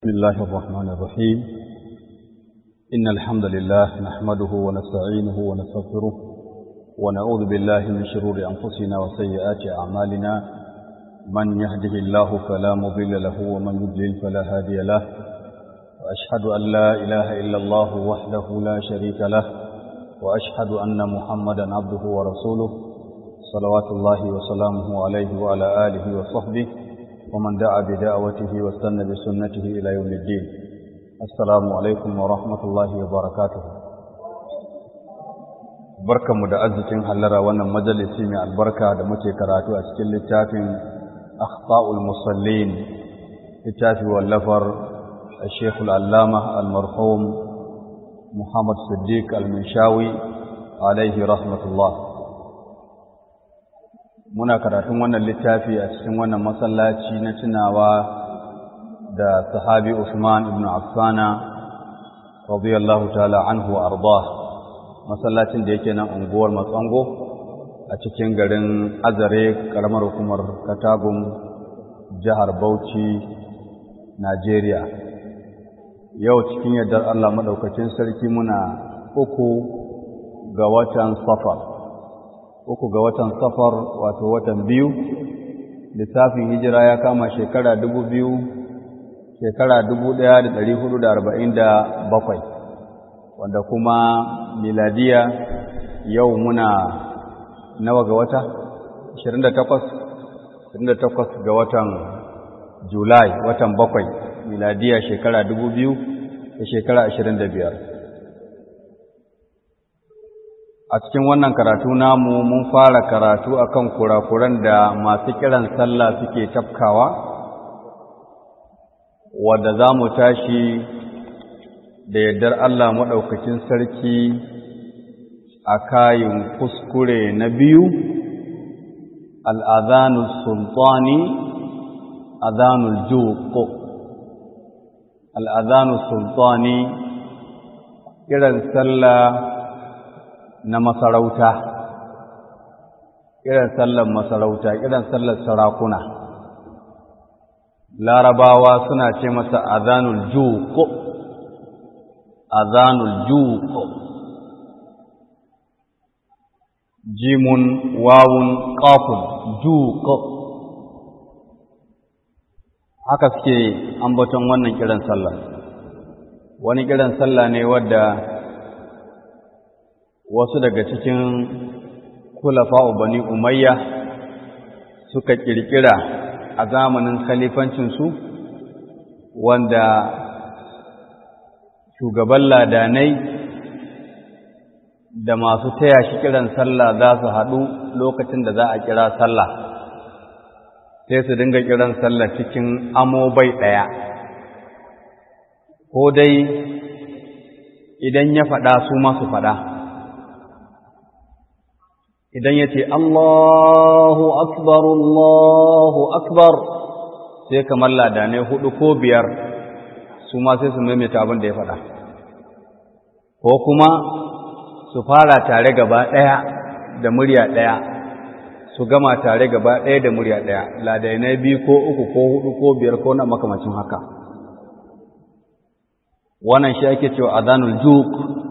بسم الله الرحمن الرحيم إن الحمد لله نحمده ونستعينه ونستغفره ونعوذ بالله من شرور أنفسنا وسيئات أعمالنا من يهده الله فلا مضل له ومن يضلل فلا هادي له وأشهد أن لا إله إلا الله وحده لا شريك له وأشهد أن محمدا عبده ورسوله صلوات الله وسلامه عليه وعلى آله وصحبه ومن دعا بدعوته واستنى بسنته إلى يوم الدين السلام عليكم ورحمة الله وبركاته barkan mu da arzikin hallara wannan majalisi mai albarka da muke karatu a cikin littafin akhta'ul musallin littafi wallafar الشيخ العلامة المرحوم محمد صديق المنشاوي عليه رحمة الله muna karatun wannan littafi a cikin wannan masallaci na tunawa da sahabi Usman ibn Affana radiyallahu ta'ala anhu ardah masallacin da yake nan unguwar Matsango a cikin garin Azare karamar hukumar Katagum jihar Bauchi Najeriya yau cikin yardar Allah madaukakin sarki muna uku ga watan Safar uku ga watan safar wato watan biyu lissafin hijira ya kama shekara dubu biyu shekara dubu ɗaya da ɗari hudu da arba'in da bakwai wanda kuma miladiya yau muna nawa ga wata ashirin da takwas ashirin da takwas ga watan julai watan bakwai miladiya shekara dubu biyu da shekara ashirin da biyar a cikin wannan karatu namu mun fara karatu akan kurakuran da masu kiran sallah suke tafkawa wadda za mu tashi da yardar Allah maɗaukacin sarki a kayin kuskure na biyu al'adhanul sultani adhanul juqo al'adhanul sultani kiran sallah na masarauta irin sallar masarauta irin sallar sarakuna larabawa suna ce masa azanul juqo azanul juqo jimun wawun qafun juqo haka suke ambaton wannan kiran sallah wani kiran sallah ne wadda wasu daga cikin kulafa'u bani umayya suka kirkira a zamanin khalifancinsu wanda shugaban ladanai da masu taya shi kiran sallah za su haɗu lokacin da za a kira sallah sai su dinga kiran sallah cikin amobai ɗaya ko dai idan ya faɗa su masu faɗa idan ya ce Allahu akbar Allahu akbar sai kamar ladanai hudu ko biyar su ma sai su maimaita abin da ya faɗa ko kuma su fara tare gaba ɗaya da murya ɗaya su gama tare gaba ɗaya da murya ɗaya ladanai biyu ko uku ko hudu ko biyar ko na makamacin haka wannan shi ake cewa azanul juk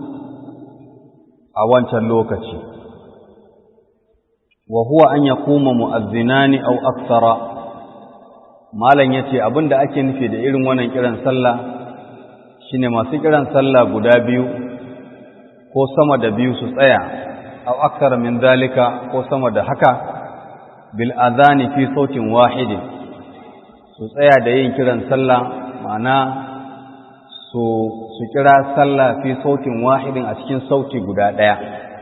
a wancan lokaci wa huwa an yakuma mu'azzinani aw akthara malan yace abinda ake nufi da irin wannan kiran sallah shine masu kiran sallah guda biyu ko sama da biyu su tsaya aw akthara min zalika ko sama da haka bil adhani fi sautin wahid su tsaya da yin kiran sallah ma'ana su su kira sallah fi sautin wahidin a cikin sauti guda daya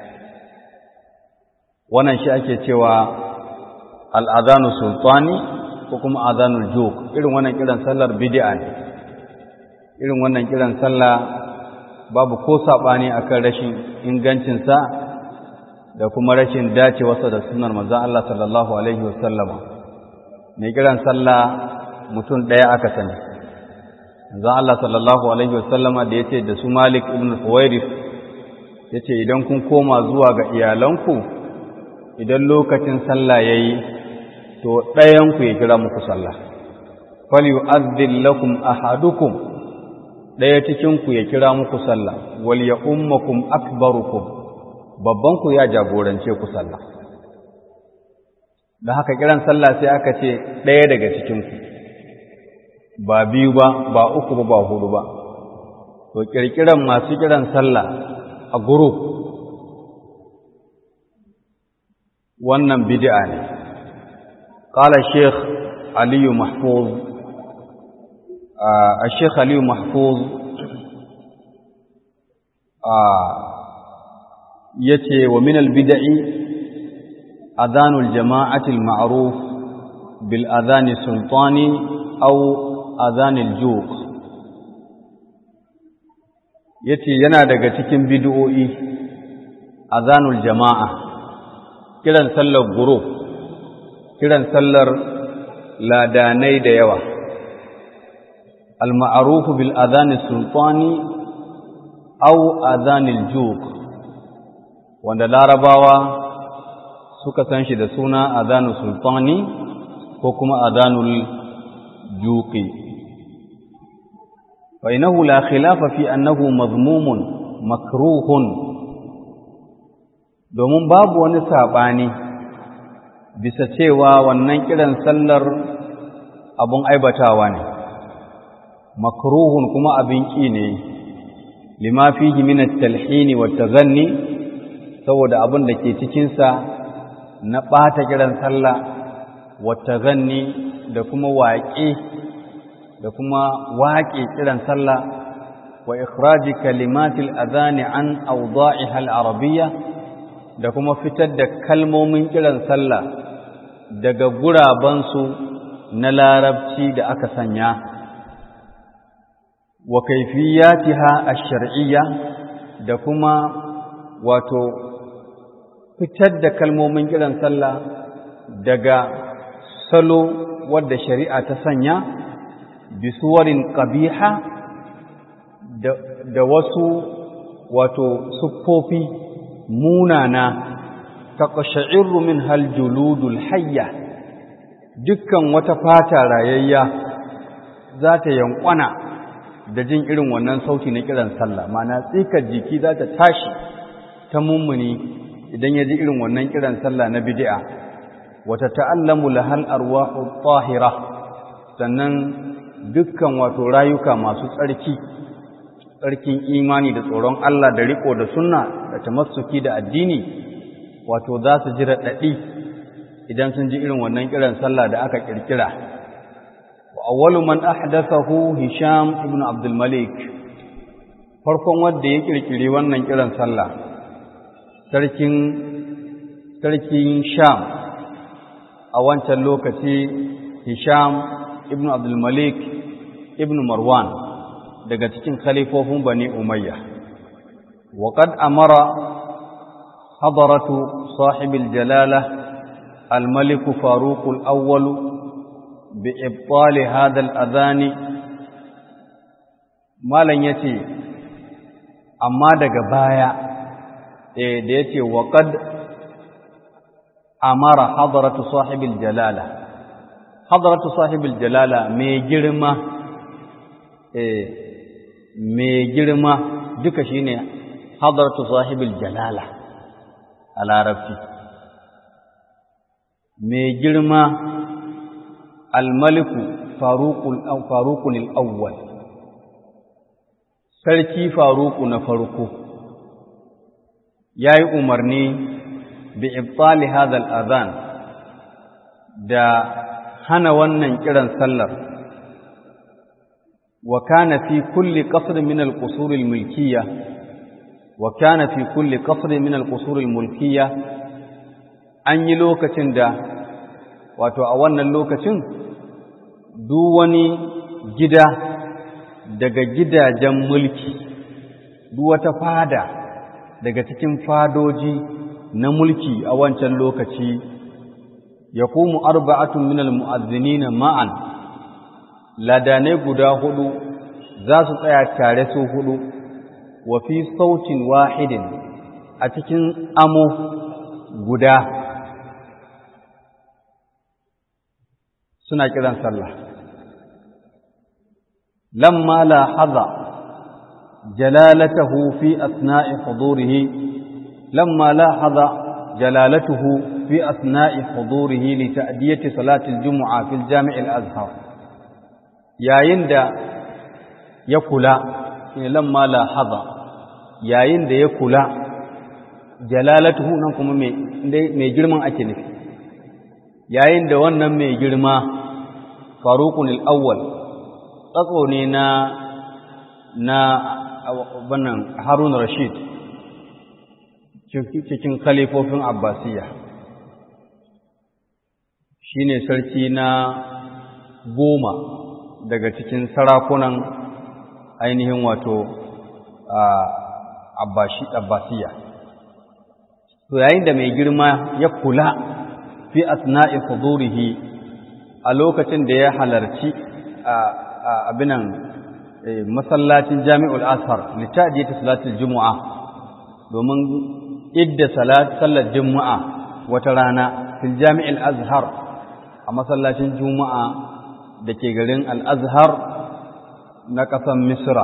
wannan shi ake cewa al'adhanu sultani ko kuma adhanul juk irin wannan kiran sallar bid'a ne irin wannan kiran sallah babu ko sabani akan rashin ingancin sa da kuma rashin dacewarsa da sunnar manzon Allah sallallahu alaihi wasallama mai kiran sallah mutum daya aka sani manzon Allah sallallahu alaihi wasallama da yace da su Malik ibn Huwairith yace idan kun koma zuwa ga iyalanku idan lokacin sallah ya yi to ɗayanku ya kira muku sallah falyu'adhdhil lakum ahadukum daya cikin ku ya kira muku sallah wal ya ummakum akbarukum babban ku ya jagorance ku sallah da haka kiran sallah sai aka ce daya daga cikin ku ba biyu ba ba uku ba ba hudu ba to kirkiran masu kiran sallah a group wannan bid'a ne qala sheikh ali mahfuz الشيخ علي محفوظ يتي ومن البدع أذان الجماعة المعروف بالأذان السلطاني أو أذان الجوق yace yana daga cikin bid'o'i azanul jama'a kiran sallar guru kiran sallar ladanai da yawa al-ma'ruf bil adhan sultani aw adhan al-juq wanda larabawa suka san shi da suna adhanul sultani ko kuma adhanul juqi فإنه لا خلاف في أنه مذموم مكروه domin babu wani saɓani bisa cewa wannan kiran sallar abun aibatawa ne makruhun kuma abin ƙi ne lima fihi min at-talhin wa tazanni saboda abin da ke cikin sa na ɓata kiran sallah wa tazanni da kuma waƙe da kuma waƙe kiran sallah wa ikhraji kalimatil adhani an awda'iha al-arabiyya da kuma fitar da kalmomin kiran sallah daga gurabansu na larabci da aka sanya wa kaifiyatiha ash-shar'iyya da kuma wato fitar da kalmomin kiran sallah daga salo wadda shari'a ta sanya bisuwarin ƙabiha da wasu wato siffofi munana ta ƙasha'irru min haljuludul hayya dukkan wata fata rayayya za ta yankwana da jin irin wannan sauti na kiran sallah mana tsikar jiki za ta tashi ta mummuni idan ya ji irin wannan kiran sallah na bid'a wata ta'allamu lahal arwahu tahira sannan dukkan wato rayuka masu tsarki tsarkin imani da tsoron Allah da riko da sunna da tamassuki da addini wato za su ji raɗaɗi idan sun ji irin wannan kiran sallah da aka kirkira wa awwalu man ahdathahu hisham ibn abdul malik farkon wanda ya kirkiri wannan kiran sallah sarkin sarkin sham a wancan lokaci hisham ibn abdul malik ibn marwan daga cikin khalifofin bani umayya wa qad amara hadaratu sahibil jalala al-malik faruq al-awwal bi ibtal hadha al-adhan malan yace amma daga baya eh da yace wa qad amara hadaratu sahibil jalala hadaratu sahibil jalala mai girma eh mai girma duka shine hadaratu sahibil jalala a larabci mai girma almaliku faruqul awwal sarki faruku na farko yayi umarni bi ibtali hadha al-adhan da hana wannan kiran sallar wa kana fi kulli qasr min al-qusur al-mulkiyya wa kana fi kulli qasr min al-qusur al-mulkiyya an yi lokacin da wato a wannan lokacin duk wani gida daga gidajen mulki duk wata fada daga cikin fadoji na mulki a wancan lokaci yaqumu arba'atun min almu'adhdhinin ma'an ladanai guda hudu za su tsaya tare su hudu wa fi sautin wahidin a cikin amo guda suna kiran sallah lamma lahaza jalalatahu fi asna'i hudurihi lamma lahaza jalalatuhu fi asna'i hudurihi li ta'diyati salati al-jumu'a fil jami' al-azhar yayin da ya kula shine lamma lahaza yayin da ya kula jalalatuhu nan kuma mai girman ake nufi yayin da wannan mai girma faruqun al-awwal tsatso ne na na wannan Harun Rashid cikin khalifofin Abbasiyya shine sarki na goma daga cikin sarakunan ainihin wato Abbasiyya to yayin da mai girma ya kula fi asna'i hudurihi a lokacin da ya halarci abinan masallacin jami'ul ashar littadiyar salatul juma'a domin idda sallar juma'a wata rana fil jami'il azhar a masallacin juma'a da ke garin al'azhar na ƙasan misra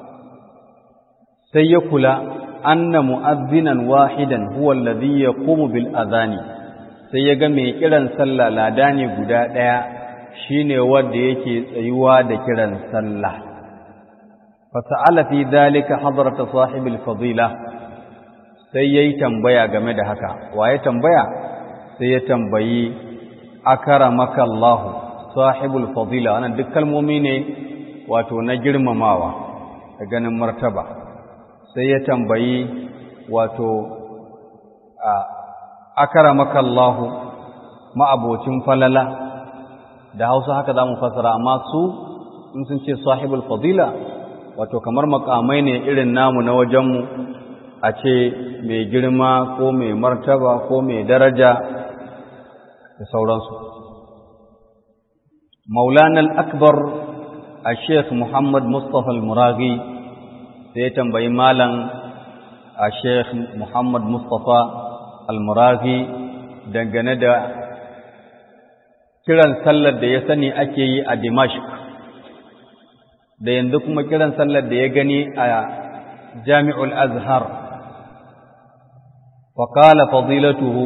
sai ya kula anna mu'azzinan wahidan huwa alladhi yaqumu bil adhani sai ya ga mai kiran sallah lada ne guda ɗaya shine wanda yake tsayuwa da kiran sallah fasa'ala fi dhalika hadrata sahibil fadila sai yayi tambaya game da haka waye tambaya sai ya tambayi akaramaka Allah sahibul fadila wannan duk kalmomi ne wato na girmamawa da ganin martaba sai ya tambayi wato akaramaka Allah ma'abocin falala da Hausa haka zamu fasara amma su in sun ce sahibul fadila wato kamar makamai ne irin namu na wajenmu a ce mai girma ko mai martaba ko mai daraja da sauransu maulana al-akbar a sheikh muhammad mustapha al-muraghi sai ya tambayi malam a sheikh muhammad mustapha al-muraghi dangane da kiran sallar da ya sani ake yi a dimashq da yanzu kuma kiran sallar da ya gani a jami'ul azhar faƙala fadilatuhu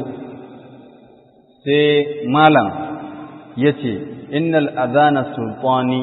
sai malam ya ce innal azana sultani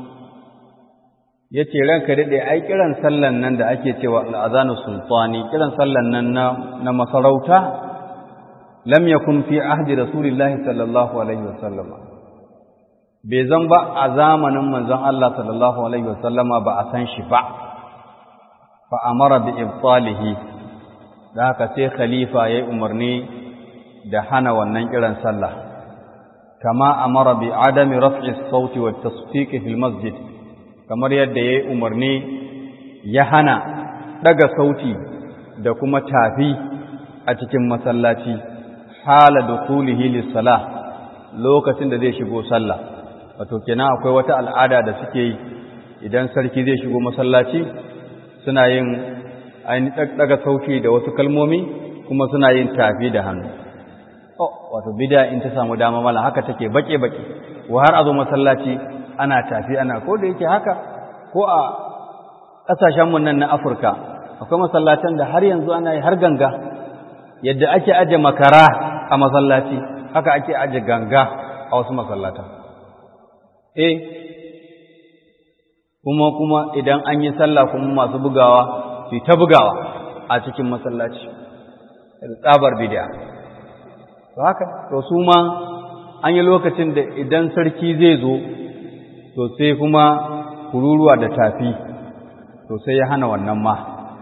ya ce ranka daɗe ai kiran sallan nan da ake cewa al'azana sultani kiran sallan nan na masarauta lam yakun fi ahdi rasulillahi sallallahu alaihi wasallam bai zan ba a zamanin manzon Allah sallallahu alaihi wasallama ba a san shi ba fa amara bi ibtalihi da haka sai khalifa yayi umarni da hana wannan kiran sallah kama amara bi adami raf'i as-sauti wat tasfiq fil masjid kamar yadda yayi umarni ya hana daga sauti da kuma tafi a cikin masallaci hala dukulihi lis-salah lokacin da zai shigo sallah wato kenan akwai wata al'ada da suke yi idan sarki zai shigo masallaci suna yin ainihin daga sauki da wasu kalmomi kuma suna yin tafi da hannu oh wato bida in ta samu dama mala haka take bake bake wa har azo masallaci ana tafi ana ko da yake haka ko a kasashen mun nan na Afirka akwai masallacin da har yanzu ana yi har ganga yadda ake aje makara a masallaci haka ake aje ganga a wasu masallatan eh kuma kuma idan an yi sallah kuma masu bugawa su ta bugawa a cikin masallaci da tsabar bid'a to haka to su ma an yi lokacin da idan sarki zai zo to sai kuma kururuwa da tafi to sai ya hana wannan ma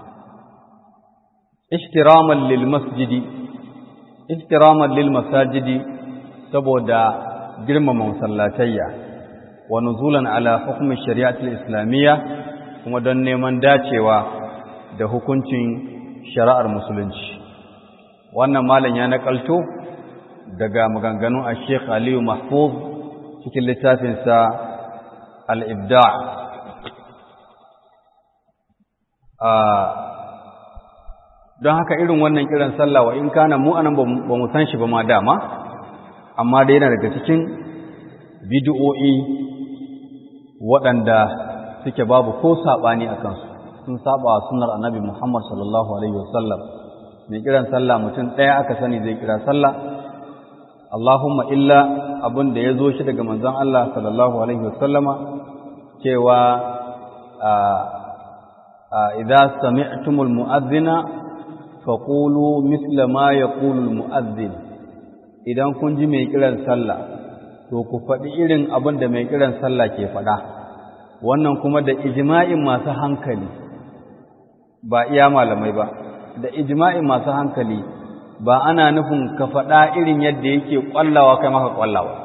ihtiraman lil masjidi ihtiraman lil masajidi saboda girmama masallatayya wa nuzulan ala hukumin shari'atul islamiyya kuma don neman dacewa da hukuncin shari'ar musulunci wannan malam ya nakalto daga maganganun a sheikh aliyu mahfuz cikin littafinsa al-ibda don haka irin wannan kiran sallah wa in kana mu anan ba mu san shi ba ma dama amma dai yana daga cikin bid'o'i waɗanda suke babu ko saɓani a kansu sun saba wa sunnar annabi Muhammad sallallahu alaihi wasallam mai kiran sallah mutum ɗaya aka sani zai kira sallah Allahumma illa abin da ya zo shi daga manzon Allah sallallahu alaihi wasallama cewa idza sami'tumul mu'adhdhina faqulu mithla ma yaqulu al mu'adhdhin idan kun ji mai kiran sallah to ku faɗi irin abin da mai kiran sallah ke faɗa wannan kuma da ijma'in masu hankali ba iya malamai ba da ijma'in masu hankali ba ana nufin ka faɗa irin yadda yake ƙwallawa kai maka ƙwallawa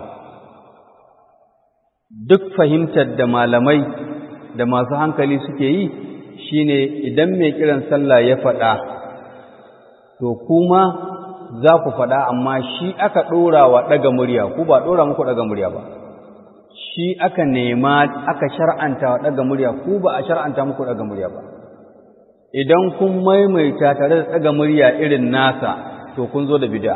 duk fahimtar da malamai da masu hankali suke yi shine idan mai kiran sallah ya faɗa to kuma za ku faɗa amma shi aka ɗora wa ɗaga murya ku ba ɗora muku ɗaga murya ba shi aka nema aka shar'anta wa ɗaga murya ku ba a shar'anta muku ɗaga murya ba idan kun maimaita tare da ɗaga murya irin nasa to kun zo da bid'a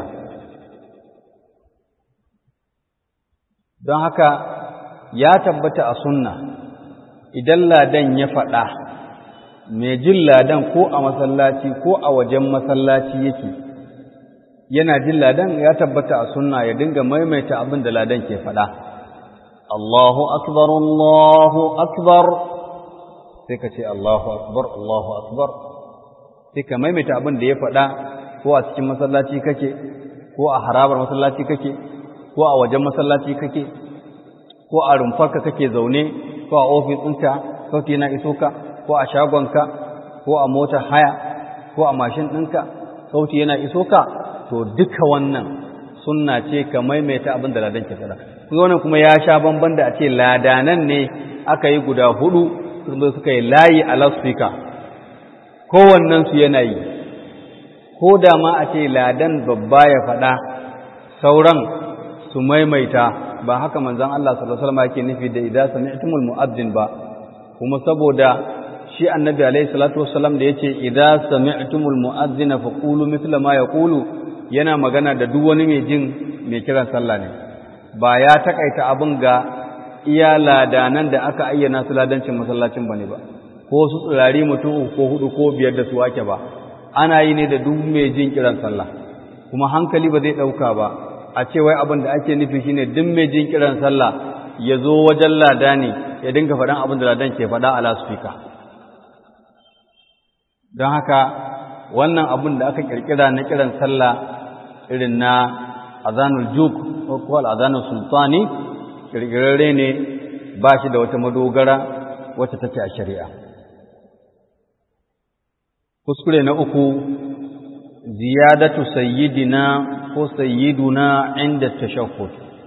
don haka ya tabbata a sunna idan ladan ya faɗa mai jin ladan ko a masallaci ko a wajen masallaci yake yana jin ladan ya tabbata a sunna ya dinga maimaita abin da ladan ke faɗa Allahu akbar Allahu akbar sai ka ce Allahu akbar Allahu akbar sai ka maimaita abin da ya faɗa ko a cikin masallaci kake ko a harabar masallaci kake ko a wajen masallaci kake ko a rumfarka kake zaune ko a ofis ɗinka sauti yana iso ka ko a shagonka ko a motar haya ko a mashin ɗinka sauti yana iso ka to duka wannan sunna ce ka maimaita abin da ladan ke faɗa kun wannan kuma ya sha bamban da a ce ladanan ne aka yi guda hudu suka yi layi a loudspeaker kowannen su yana yi ko da ma a ce ladan babba ya faɗa sauran su maimaita ba haka manzon Allah sallallahu alaihi wasallam yake nufi da idza sami'tumul mu'adhdhin ba kuma saboda shi annabi alaihi salatu wasallam da yace idza sami'tumul mu'adhdhina faqulu mithla ma yaqulu yana magana da duk wani mai jin mai kiran sallah ne ba ya takaita abin ga iya ladanan da aka ayyana su ladancin masallacin bane ba ko su tsirari mutum ko hudu ko biyar da su ake ba ana yi ne da duk mai jin kiran sallah kuma hankali ba zai dauka ba a ce wai abin da ake nufi shine duk mai jin kiran sallah ya zo wajen lada ne ya dinga faɗan abin da ladan ke faɗa a laspika don haka wannan abin da aka kirkira na kiran sallah irin na azanul juk ko al'azanul sultani kirkirarre ne ba shi da wata madogara wacce take a shari'a kuskure na uku ziyadatu sayyidina ko sayyiduna inda tashahhud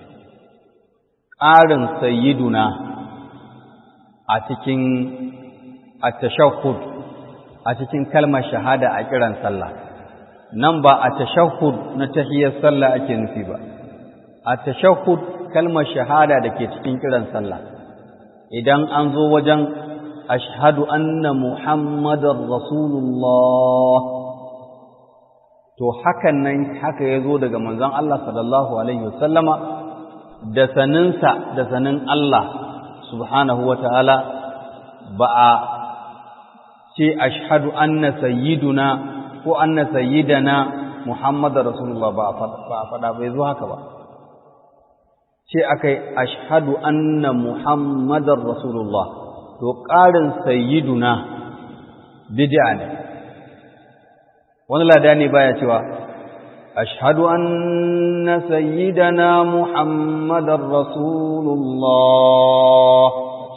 ƙarin sayyiduna a cikin at-tashahhud a cikin kalmar shahada a kiran sallah nan ba a tashahhud na tahiyyar sallah ake nufi ba a tashahhud kalmar shahada da ke cikin kiran sallah idan an zo wajen ashhadu anna muhammadar rasulullah to hakan nan haka ya zo daga manzon Allah sallallahu alaihi wasallama da saninsa da sanin Allah subhanahu wa ta'ala ba a ce ashhadu anna sayyiduna ko anna sayyidana muhammadar rasulullah ba a faɗa bai zo haka ba ce aka yi ashhadu anna muhammadar rasulullah to ƙarin sayyiduna bid'a ne wani lada ne baya cewa ashhadu anna sayyidana muhammadar rasulullah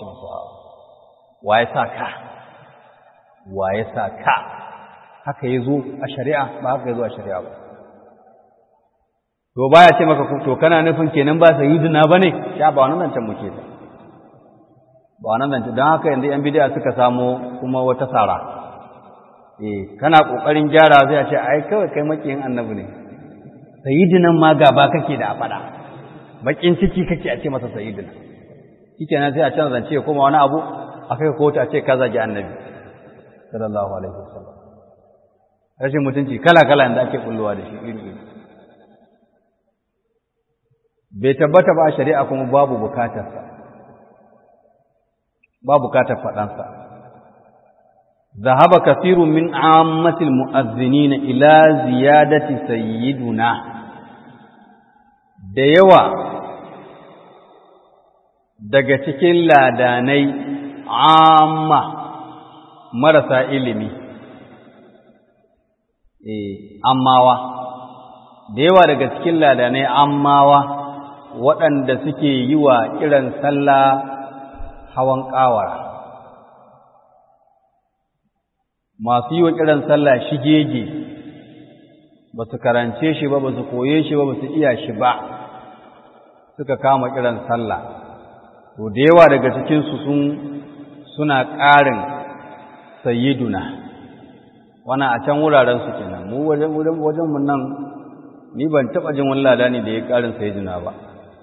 waye sa ka waye sa ka haka yazo a shari'a ba haka yazo a shari'a ba to baya ce maka to kana nufin kenan ba sayyidina bane sha ba wannan zancen muke ta ba wannan zancen don haka yanzu yan bid'a suka samo kuma wata sara eh kana kokarin gyara sai a ce ai kawai kai makiyin annabi ne sayyidinan ma gaba kake da a fada bakin ciki kake a ce masa sayyidina shikenan sai a canza zance ya koma wani abu a kai kotu a ce ka zagi annabi sallallahu alaihi wasallam rashin mutunci kala kala da ake kulluwa da shi iri iri bai tabbata ba a shari'a kuma babu bukatarsa ba bukatar faɗansa ذهب كثير من عامة المؤذنين إلى زيادة سيدنا da yawa daga cikin ladanai amma marasa ilimi eh ammawa da yawa daga cikin ladanai ammawa waɗanda suke yi wa kiran sallah hawan ƙawara masu yi wa kiran sallah shigege ba su karance shi ba ba su koye shi ba ba su iya shi ba suka kama kiran sallah to da yawa daga cikinsu sun suna ƙarin sayyiduna wana a can wurarensu kenan mu wajen wajen mun nan ni ban taɓa jin wani lada ne da ya ƙarin sayyiduna ba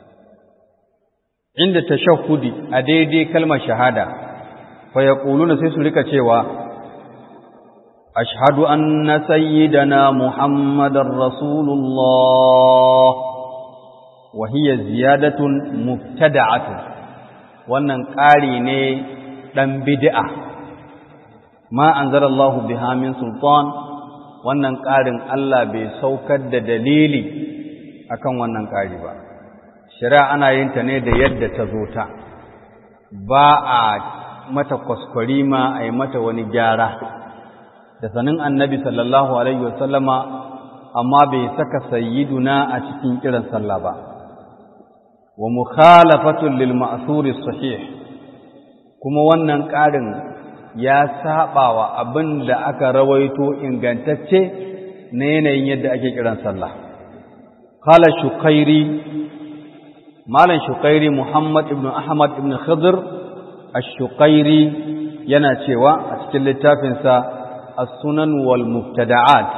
inda tashahhudi a daidai kalmar shahada fa yaquluna sai su rika cewa أشهد أن سيدنا محمد رسول الله وهي زيادة مبتدعة wannan ƙari ne ɗan bid'a ma anzalallahu biha min sultan wannan ƙarin Allah bai saukar da dalili akan wannan ƙari ba shari'a ana yin ta ne da yadda ta zo ta ba a mata kwaskwarima a yi mata wani gyara da sanin annabi sallallahu alaihi wasallama amma bai saka sayyiduna a cikin kiran sallah ba wa mukhalafatun lil ma'thuri sahih kuma wannan ƙarin ya saba wa abin da aka rawaito ingantacce na yanayin yadda ake kiran sallah qala shukairi malam shukairi muhammad ibn ahmad ibn khidr ash-shukairi yana cewa a cikin littafinsa السنن والمبتدعات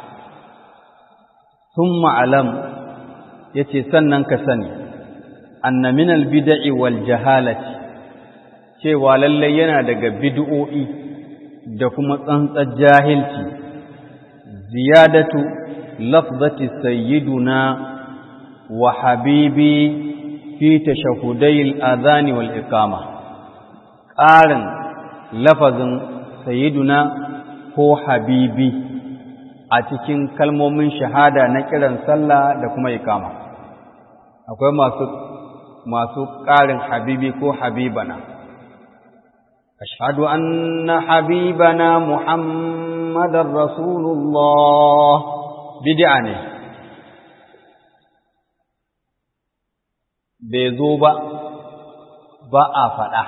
ثم علم yace sannan ka sani anna min albid'i wal jahalati cewa lalle yana daga bid'o'i da kuma tsantsar jahilci ziyadatu lafzati sayyiduna wa habibi fi tashahhudai al-adhan wal iqama ƙarin lafazin sayyiduna ko habibi a cikin kalmomin shahada na kiran sallah da kuma ikama akwai masu masu ƙarin habibi ko habibana ashhadu anna habibana muhammadar rasulullah bid'a ne bai zo ba ba a faɗa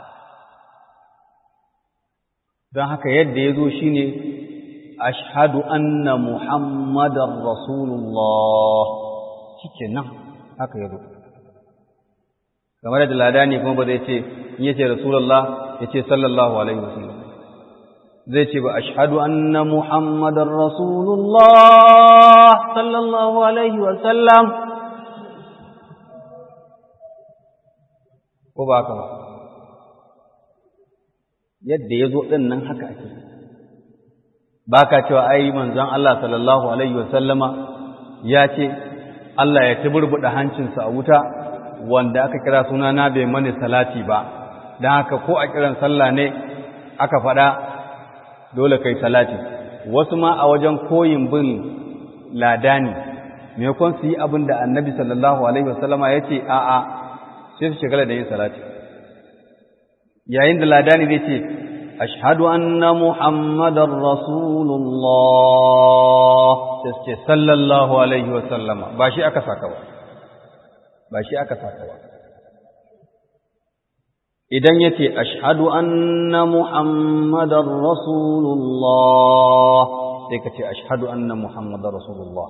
don haka yadda ya zo shi ne ashadu anna muhammadan rasulullah cike nan haka ya zo kamar da lada ne kuma ba zai ce in ya ce rasulullah ya ce sallallahu alaihi wasallam zai ce ba ashadu anna muhammadan rasulullah sallallahu alaihi wasallam ko ba haka ba yadda ya zo ɗin nan haka ake ba ka cewa ai manzon Allah sallallahu Alaihi wasallama ya ce Allah ya tuburbuɗa hancinsa a wuta wanda aka kira suna na bai mani salati ba don haka ko a kiran sallah ne aka faɗa dole kai salati wasu ma a wajen koyin bin ladani maimakon su yi abin da annabi sallallahu Alaihi wasallama ya ce a'a sai su shigala da yin salati yayin da ladani zai ce ashhadu anna muhammadar rasulullah sai ce sallallahu alaihi wa sallama ba shi aka saka ba ba shi aka saka ba idan yace ashhadu anna muhammadar rasulullah sai ka ce ashhadu anna muhammadar rasulullah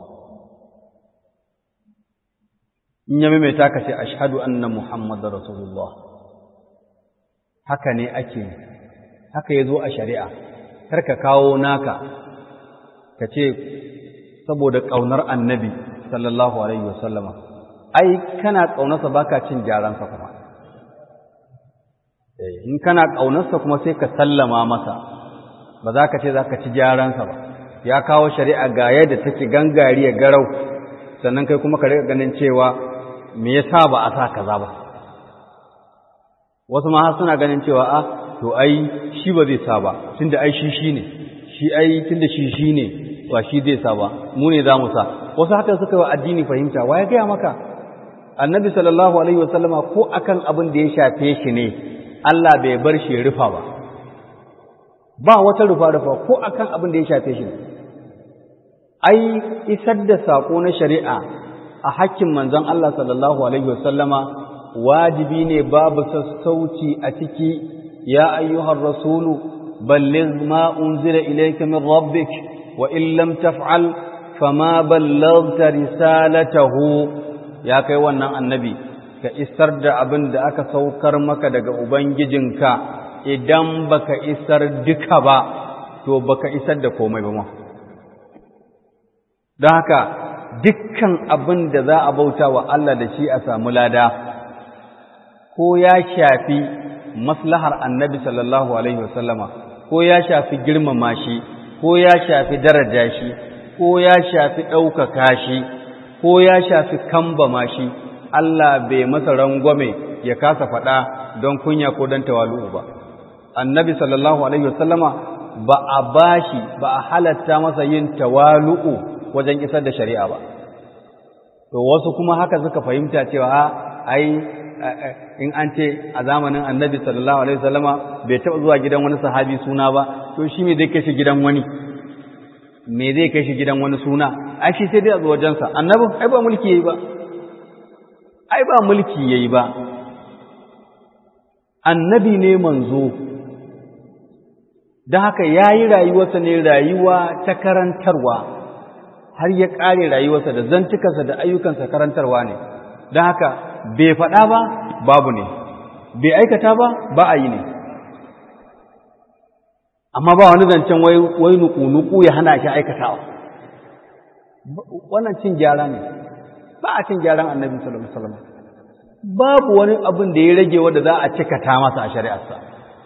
in ya maimaita ka ce ashhadu anna muhammadar rasulullah haka ne ake haka ya zo a shari'a karka kawo naka ka ce saboda ƙaunar annabi sallallahu alaihi wasallama ai kana ƙaunarsa baka cin gyaransa kuma in kana ƙaunarsa kuma sai ka sallama masa ba za ka ce za ka ci gyaransa ba ya kawo shari'a ga yadda take gangariya garau sannan kai kuma ka riƙa ganin cewa me yasa ba a sa kaza ba wasu ma suna ganin cewa a to ai shi ba zai sa ba tunda ai shi shi ne shi ai tunda shi shi ne ba shi zai sa ba mu ne za mu sa wasu haka suka wa addini fahimta wa ya gaya maka annabi sallallahu alaihi wasallama ko akan abin da ya shafe shi ne Allah bai bar shi rufa ba ba wata rufa rufa ko akan abin da ya shafe shi ne ai isar da sako na shari'a a hakkin manzon Allah sallallahu alaihi wasallama wajibi ne babu sassauci a ciki ya ayyuhar rasulu balligh ma unzila ilayka min rabbik wa in lam taf'al fama ballaghta risalatahu ya kai wannan annabi ka isar da abin da aka saukar maka daga ubangijinka idan baka isar duka ba to baka isar da komai ba ma don haka dukkan abin da za a bauta wa Allah da shi a samu lada ko ya shafi maslahar annabi sallallahu alaihi wasallama ko ya shafi girmama shi ko ya shafi daraja shi ko ya shafi ɗaukaka shi ko ya shafi kambama shi Allah bai masa rangwame ya kasa faɗa don kunya ko don tawalu'u ba annabi sallallahu alaihi wasallama ba a bashi ba a halatta masa yin tawalu'u wajen isar da shari'a ba to wasu kuma haka suka fahimta cewa ai in an ce a zamanin annabi sallallahu alaihi wasallama bai taɓa zuwa gidan wani sahabi suna ba to shi me zai kai shi gidan wani me zai kai shi gidan wani suna ai shi sai dai a zuwa wajensa annabi ai ba mulki yayi ba ai ba mulki yayi ba annabi ne manzo don haka ya yi rayuwarsa ne rayuwa ta karantarwa har ya ƙare rayuwarsa da zantukansa da ayyukansa karantarwa ne don haka bai faɗa ba babu ne bai aikata ba ba a yi ne amma ba wani zancen wai nuku-nuku ya hana shi aikatawa wannan cin gyara ne ba a cin gyaran annabi sallallahu alaihi wasallam babu wani abin da ya rage wanda za a cikata masa a shari'arsa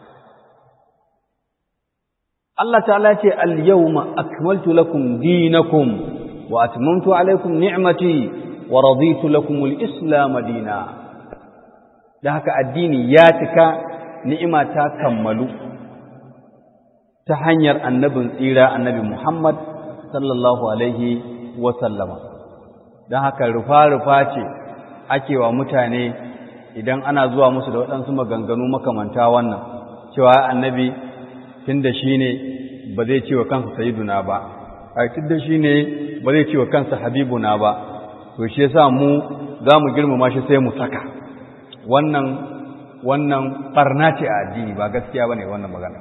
Allah ta'ala ce al-yawma akmaltu lakum dinakum wa atmamtu alaykum ni'mati wa raditu lakum al-islam dina da haka addini ya cika ni'ima ta kammalu ta hanyar annabin tsira annabi Muhammad sallallahu alaihi wa sallama don haka rufa-rufa ce ake wa mutane idan ana zuwa musu da waɗansu maganganu makamanta wannan cewa annabi tun da shi ne ba zai ce wa kansa sayiduna ba a tun da shi ne ba zai ce wa kansa habibuna ba to shi yasa mu za mu girmama shi sai mu saka wannan wannan barna ce a addini ba gaskiya ba ne wannan magana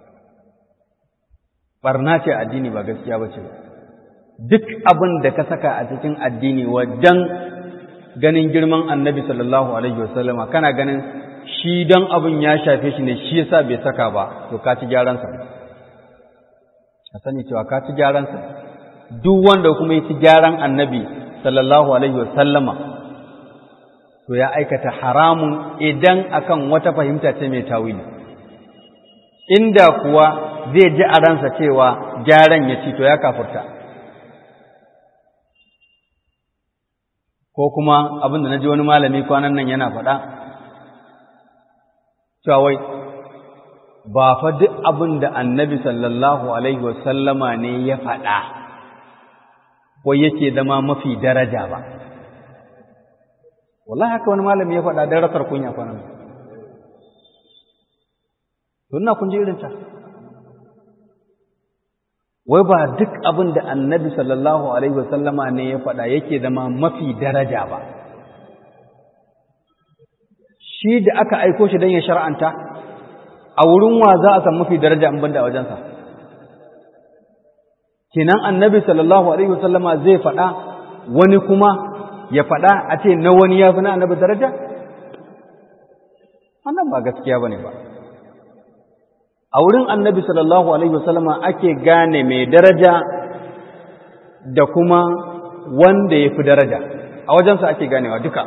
barna ce a addini ba gaskiya ba ce duk abin da ka saka a cikin addini wajen ganin girman annabi sallallahu alaihi wasallama kana ganin shi don abin ya shafe shi ne shi yasa bai saka ba to ka ci gyaransa ka sani cewa ka ci gyaransa duk wanda kuma ya ci gyaran annabi sallallahu alaihi wasallama to ya aikata haramun idan akan wata fahimta ce mai tawili inda kuwa zai ji a ransa cewa gyaran ya ci to ya kafurta ko kuma abin da na ji wani malami kwanan nan yana faɗa cewa wai ba fa duk abin da annabi sallallahu alaihi wasallama ne ya faɗa wai yake zama mafi daraja ba wallahi haka wani malami ya faɗa don rasar kunya kwanan tunna kun ji irinta wai ba duk abin da annabi sallallahu alaihi wasallama ne ya faɗa yake zama mafi daraja ba shi da aka aiko shi don ya shar'anta a wurin wa za a san mafi daraja in banda a wajensa kenan annabi sallallahu alaihi wasallama zai faɗa wani kuma ya faɗa a ce na wani ya fi na annabi daraja wannan ba gaskiya bane ba a wurin annabi sallallahu alaihi wasallama ake gane mai daraja da kuma wanda ya fi daraja a wajensa ake ganewa duka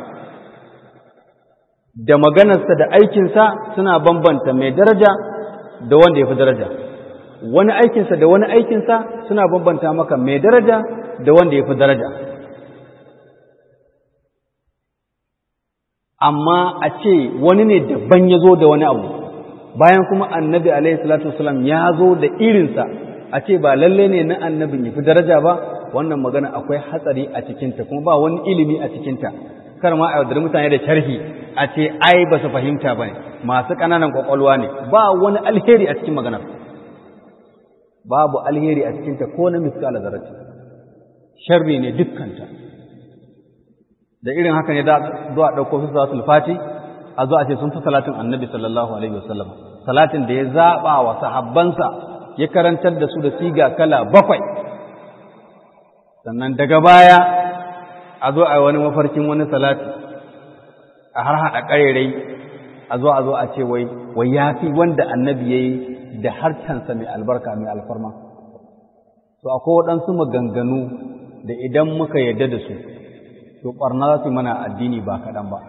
da maganarsa da aikinsa suna bambanta mai daraja da wanda ya fi daraja wani aikinsa da wani aikinsa suna bambanta maka mai daraja da wanda ya fi daraja amma a ce wani ne daban ya zo da wani abu bayan kuma annabi alaihi salatu wasalam ya zo da irinsa a ce ba lalle ne na annabin ya fi daraja ba wannan magana akwai hatsari a cikinta kuma ba wani ilimi a cikinta kar ma a yaudar mutane da sharhi a ce ai ba su fahimta ba ne masu ƙananan ƙwaƙwalwa ne ba wani alheri a cikin maganar babu alheri a cikinta ko na miskala zarati sharri ne dukkanta da irin haka ne da zuwa ɗauko su za su fati a zo a ce sun fi salatin annabi sallallahu alaihi wasallam salatin da ya zaɓa wa sahabbansa ya karantar da su da siga kala bakwai sannan daga baya a zo a wani mafarkin wani salati a har haɗa ƙarerai a zo a zo a ce wai wai ya fi wanda annabi ya yi da harcansa mai albarka mai alfarma to akwai waɗansu maganganu da idan muka yarda da su to ɓarna za su mana addini ba kaɗan ba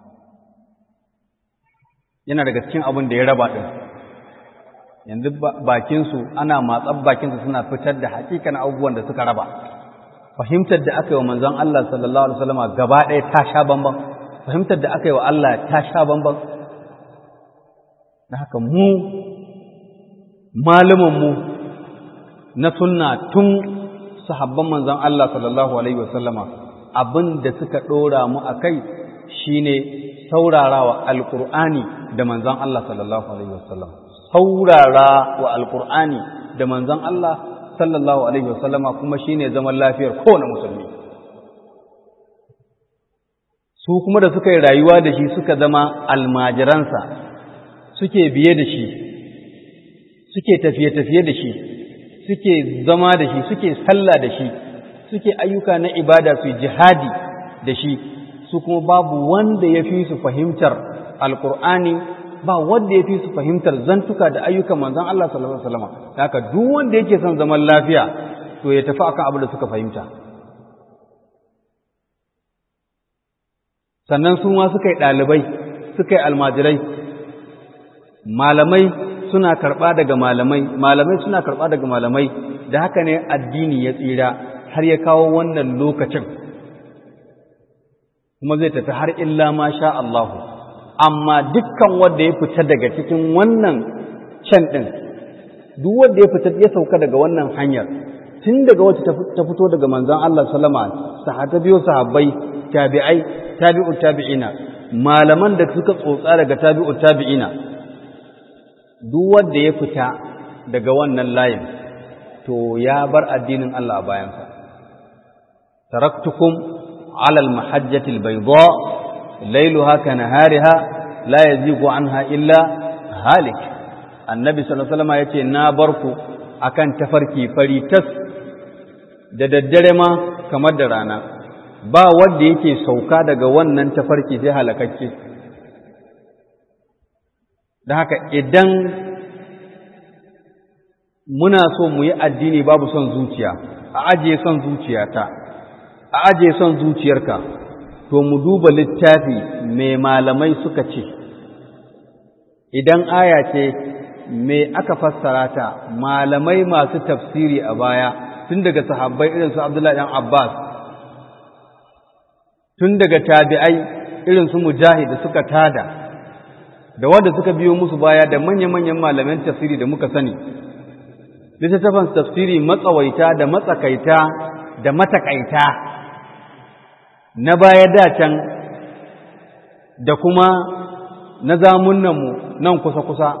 yana daga cikin abin da ya raba ɗin yanzu bakinsu ana matsar bakinsu suna fitar da hakikan abubuwan da suka raba fahimtar da aka yi wa manzon Allah sallallahu alaihi wasallama gaba ɗaya ta sha bamban fahimtar da aka yi wa Allah ta sha bamban da haka mu mu na sunna tun sahabban manzon Allah sallallahu alaihi wasallama abin da suka ɗora mu a kai shine saurarawa alƙur'ani da manzon Allah sallallahu alaihi wasallam saurara wa alƙur'ani da manzon Allah sallallahu alaihi wasallama kuma shine zaman lafiyar kowane musulmi su kuma da suka yi rayuwa da shi suka zama almajiransa suke biye da shi suke tafiye-tafiye da shi suke zama da shi suke sallah da shi suke ayyuka na ibada su jihadi da shi su kuma babu wanda ya fi su fahimtar alkur'ani ba wanda ya fi su fahimtar zantuka da ayyukan manzon Allah sallallahu alaihi wasallam haka duk wanda yake son zaman lafiya to ya tafi akan abin da suka fahimta sannan su ma suka yi ɗalibai suka yi almajirai malamai suna karɓa daga malamai malamai suna karɓa daga malamai da haka ne addini ya tsira har ya kawo wannan lokacin kuma zai tafi har illa ma sha Allahu amma dukkan wanda ya fita daga cikin wannan can ɗin duk wanda ya fita ya sauka daga wannan hanyar tun daga wacce ta fito daga manzon Allah sallama sahata biyo sahabbai tabi'ai tabi'ut tabi'ina malaman da suka tsotsa daga tabi'ut tabi'ina duk wanda ya fita daga wannan layin to ya bar addinin Allah a bayansa taraktukum ala al-mahajjati al-bayda laylaha kanahariha la yazigu anha illa halik annabi sallallahu alaihi wasallam yace na barku akan tafarki fari tas da daddare ma kamar da rana ba wanda yake sauka daga wannan tafarki sai halakakke da haka idan muna so mu yi addini babu son zuciya a ajiye son zuciyata a ajiye son zuciyarka to mu duba littafi mai malamai suka ce idan aya ce me aka fassara ta malamai masu tafsiri a baya tun daga sahabbai irin su Abdullahi dan Abbas tun daga tabi'ai irin su Mujahid da suka tada da wanda suka biyo musu baya da manya-manyan malaman tafsiri da muka sani littattafan tafsiri matsawaita da matsakaita da matakaita na baya da can da kuma na zamunanmu nan kusa-kusa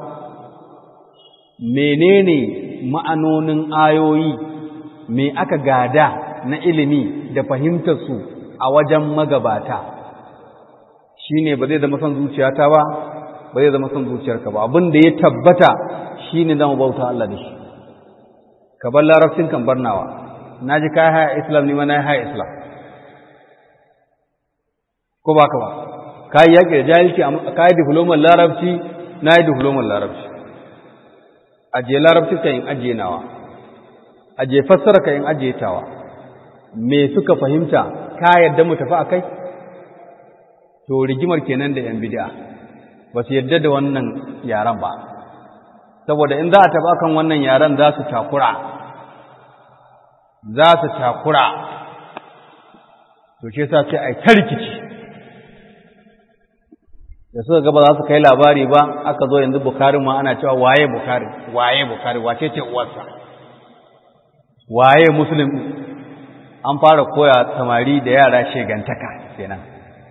menene ma'anonin ayoyi me aka gada na ilimi da fahimtarsu a wajen magabata shi ne ba zai zama son zuciyata ba ba zai zama son zuciyarka ba abin da ya tabbata shi ne zama bauta Allah da shi ka bar larabcin kan barnawa na ji kayi haya islam ni ma na yi haya islam ko ba ka ba ka yi yaƙi da jahilci ka yi diflomar larabci na yi diflomar larabci ajiye larabci ka yin ajiye nawa ajiye fassara ka yin ajiye tawa me suka fahimta ka yadda mu tafi a kai to rigimar kenan da yan bid'a ba su yadda da wannan yaran ba saboda in za a taɓa kan wannan yaran za su takura za su takura to ce sa ce ai ta rikici da suka ga ba za su kai labari ba aka zo yanzu bukari ma ana cewa waye bukari waye bukari wace ce uwarsa waye muslim an fara koya samari da yara shegantaka kenan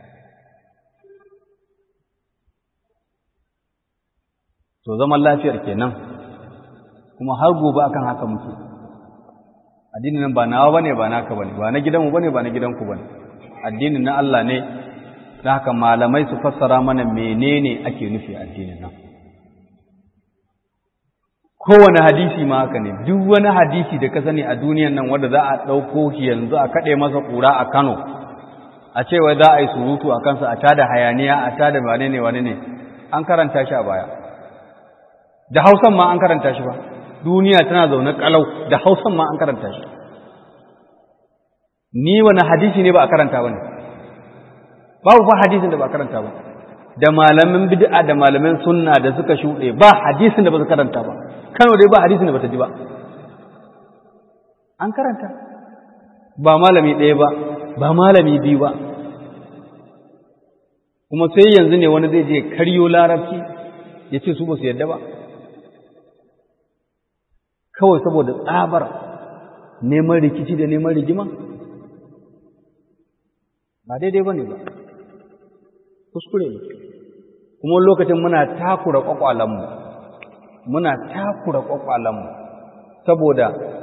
to zaman lafiyar kenan kuma har gobe akan haka muke addinin nan ba nawa bane ba naka bane ba na gidanmu bane ba na gidanku bane addinin na Allah ne da haka malamai su fassara mana menene ake nufi addinin nan kowane hadisi ma haka ne duk wani hadisi da ka sani a duniyan nan wanda za a ɗauko shi yanzu a kaɗe masa ƙura a Kano a ce wai za a yi surutu a kansa a tada hayaniya a tada wane ne wane ne an karanta shi a baya da hausan ma an karanta shi ba duniya tana zaune kalau da hausan ma an karanta shi ni wani hadisi ne ba a karanta ba ne babu fa hadisin da ba a karanta ba da malamin bid'a da malamin sunna da suka shuɗe ba hadisin da ba su karanta ba kano dai ba hadisin da ba ta ji ba an karanta ba malami ɗaya ba ba malami biyu ba kuma sai yanzu ne wani zai je karyo larabci ya ce su ba su yadda ba kawai saboda tsabar neman rikici da neman rigima ba daidai ba ne ba kuskure ne kuma lokacin muna takura kwakwalanmu muna takura kwakwalanmu saboda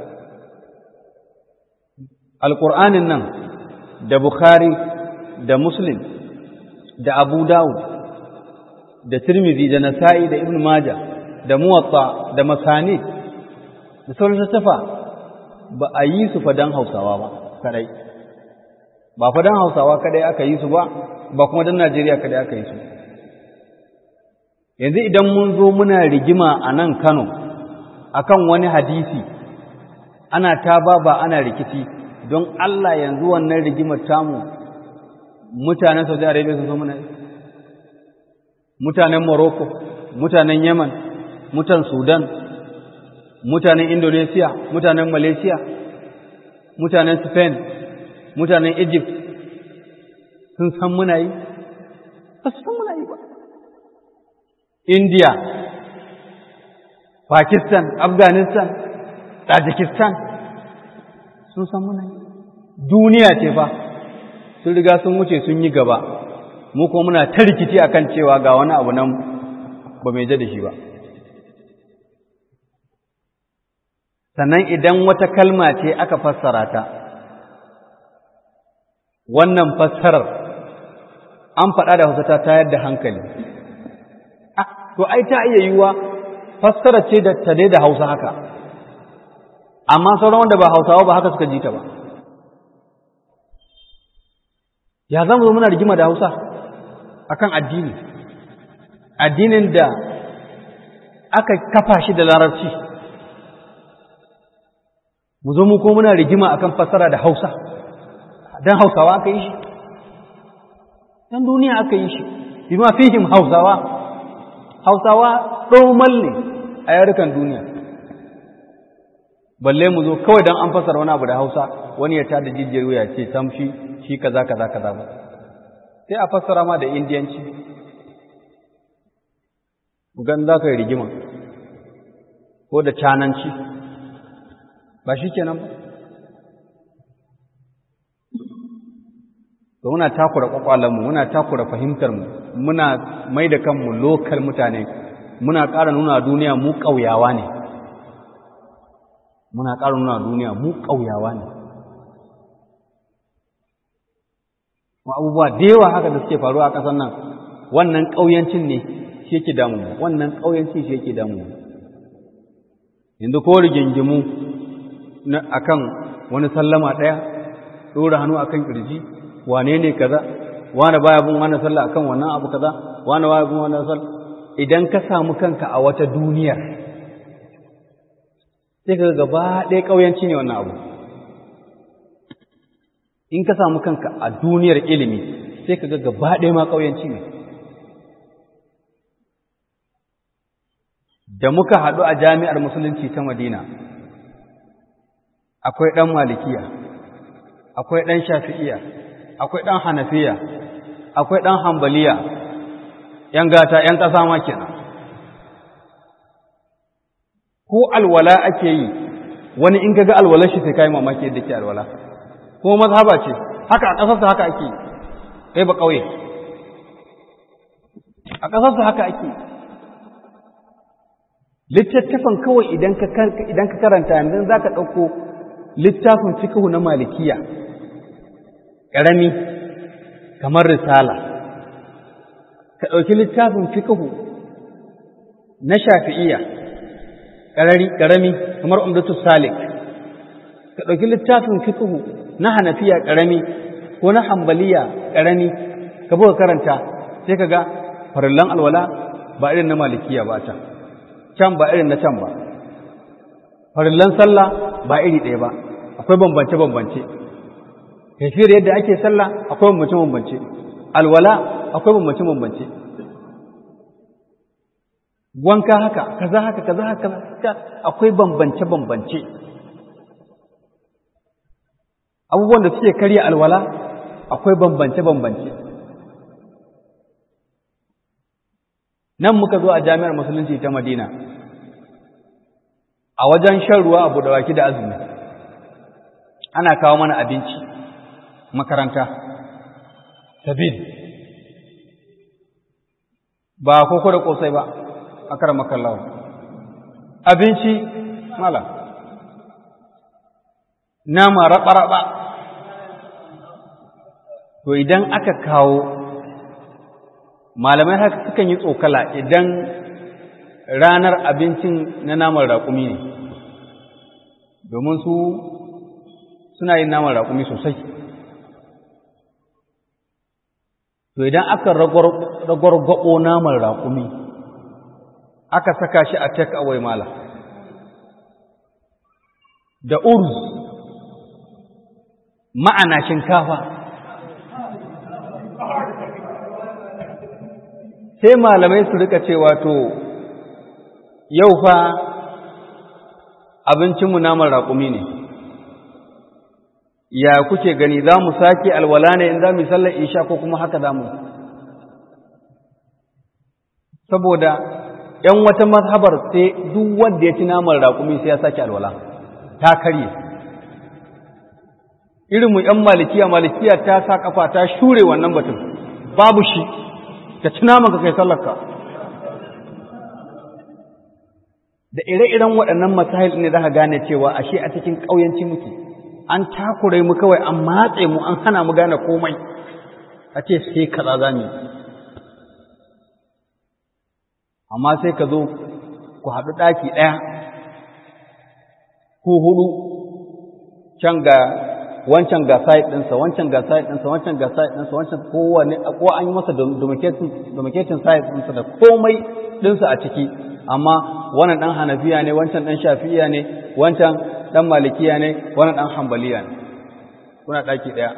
alƙur'anin nan da bukhari da muslim da abu dawud da tirmidhi da nasa'i da ibn maja da muwatta da masani da sauran tattafa ba a yi su fadan hausawa ba kadai ba fadan hausawa kadai aka yi su ba ba kuma dan najeriya kadai aka yi su yanzu idan mun zo muna rigima a nan kano akan wani hadisi ana ta ba ana rikici don Allah yanzu wannan rigimar tamu mutanen Saudi Arabia sun zo muna mutanen Morocco mutanen Yemen mutan Sudan mutanen Indonesia mutanen Malaysia mutanen Spain mutanen Egypt sun san muna yi ba su san muna yi ba India Pakistan Afghanistan Tajikistan sun san muna yi duniya ce fa sun riga sun wuce sun yi gaba mu kuma muna ta rikici akan cewa ga wani abu nan ba mai da shi ba sannan idan wata kalma ce aka fassara ta wannan fassarar an faɗa da hausa ta tayar da hankali to ai ta iya yiwuwa fassara ce da ta da hausa haka amma sauran wanda ba hausawa ba haka suka ji ta ba ya zama zo muna rigima da hausa akan addini addinin da aka kafa shi da larabci mu zo mu ko muna rigima akan fassara da hausa dan hausawa aka yi shi dan duniya aka yi shi bima fihim hausawa hausawa ɗomal ne a yarukan duniya balle mu zo kawai dan an fassara wani abu da hausa wani ya tada jijiyar wuya ce tamshi shi kaza kaza kaza ba sai a fassara ma da indiyanci gan za ka yi rigima ko da cananci ba shi kenan ba to muna takura kwakwalanmu muna takura fahimtarmu muna mai da kanmu lokal mutane muna ƙara nuna duniya mu ƙauyawa ne muna ƙara nuna duniya mu ƙauyawa ne abubuwa da yawa haka da suke faruwa a ƙasar nan wannan ƙauyancin ne shi yake damu wannan ƙauyancin shi yake damu yanzu ko rigingimu akan wani sallama ɗaya ɗora hannu akan ƙirji wane ne kaza wane baya bin wannan sallah akan wannan abu kaza wane baya bin wannan sallah idan ka samu kanka a wata duniyar sai ka gaba ɗaya ƙauyanci ne wannan abu in ka samu kanka a duniyar ilimi sai ka ga gaba ɗaya ma ƙauyanci ne da muka haɗu a jami'ar musulunci ta madina akwai ɗan malikiya akwai ɗan shafi'iya akwai ɗan hanafiya akwai ɗan hambaliya ‘yan gata ‘yan ƙasa ma kenan ko alwala ake yi wani in kaga alwalar shi sai kai mamaki yadda ke alwala ko mazhaba ce haka a ƙasarsa haka ake kai ba ƙauye a ƙasarsa haka ake littattafan kawai idan ka karanta yanzu za ka ɗauko littafin fikihu na malikiya ƙarami kamar risala ka ɗauki littafin fikihu na shafi'iya ƙarami kamar umdatu salik ka ɗauki littafin fikihu na hanafiya ƙarami ko na hambaliya ƙarami ka buga karanta sai ka ga farillan alwala ba irin na malikiya ba can can ba irin na can ba farillan sallah ba iri ɗaya ba akwai bambance-bambance tafiyar yadda ake sallah akwai bambance-bambance alwala akwai bambance-bambance wanka haka kaza haka kaza haka akwai bambance-bambance abubuwan da suke karya alwala akwai bambance-bambance nan muka zo a jami'ar musulunci ta madina a wajen shan ruwa abu da waki da azumi ana kawo mana abinci makaranta sabil ba koko da kosai ba a kar makallawa abinci mala nama raba-raba to idan aka kawo malamai haka sukan yi tsokala idan ranar abincin na naman raƙumi ne domin su suna yin naman raƙumi sosai to idan aka ragwargwabo naman raƙumi aka saka shi a take away mala da urz ma'ana shinkafa sai malamai su rika cewa to yau fa abincinmu naman raƙumi ne ya kuke gani za mu sake alwala ne in za mu yi sallar isha ko kuma haka za mu saboda ‘yan wata mazhabar sai duk wanda ya ci naman raƙumi sai ya sake alwala ta karye irinmu ‘yan malikiya malikiya ta sa kafa ta shure wannan batun babu shi ka ci naman ka kai sallarka da ire-iren waɗannan masahil ne za ka gane cewa ashe a cikin ƙauyanci muke an takure mu kawai an matse mu an hana mu gane komai a ce sai kaza za mu amma sai ka zo ku haɗu ɗaki ɗaya ko hudu can ga wancan ga site ɗinsa wancan ga site ɗinsa wancan ga site ɗinsa wancan kowane ko an yi masa domesticating site ɗinsa da komai ɗinsa a ciki amma wannan ɗan hanafiya ne wancan ɗan shafi'iya ne wancan ɗan malikiya ne wannan ɗan hambaliya ne kuna ɗaki ɗaya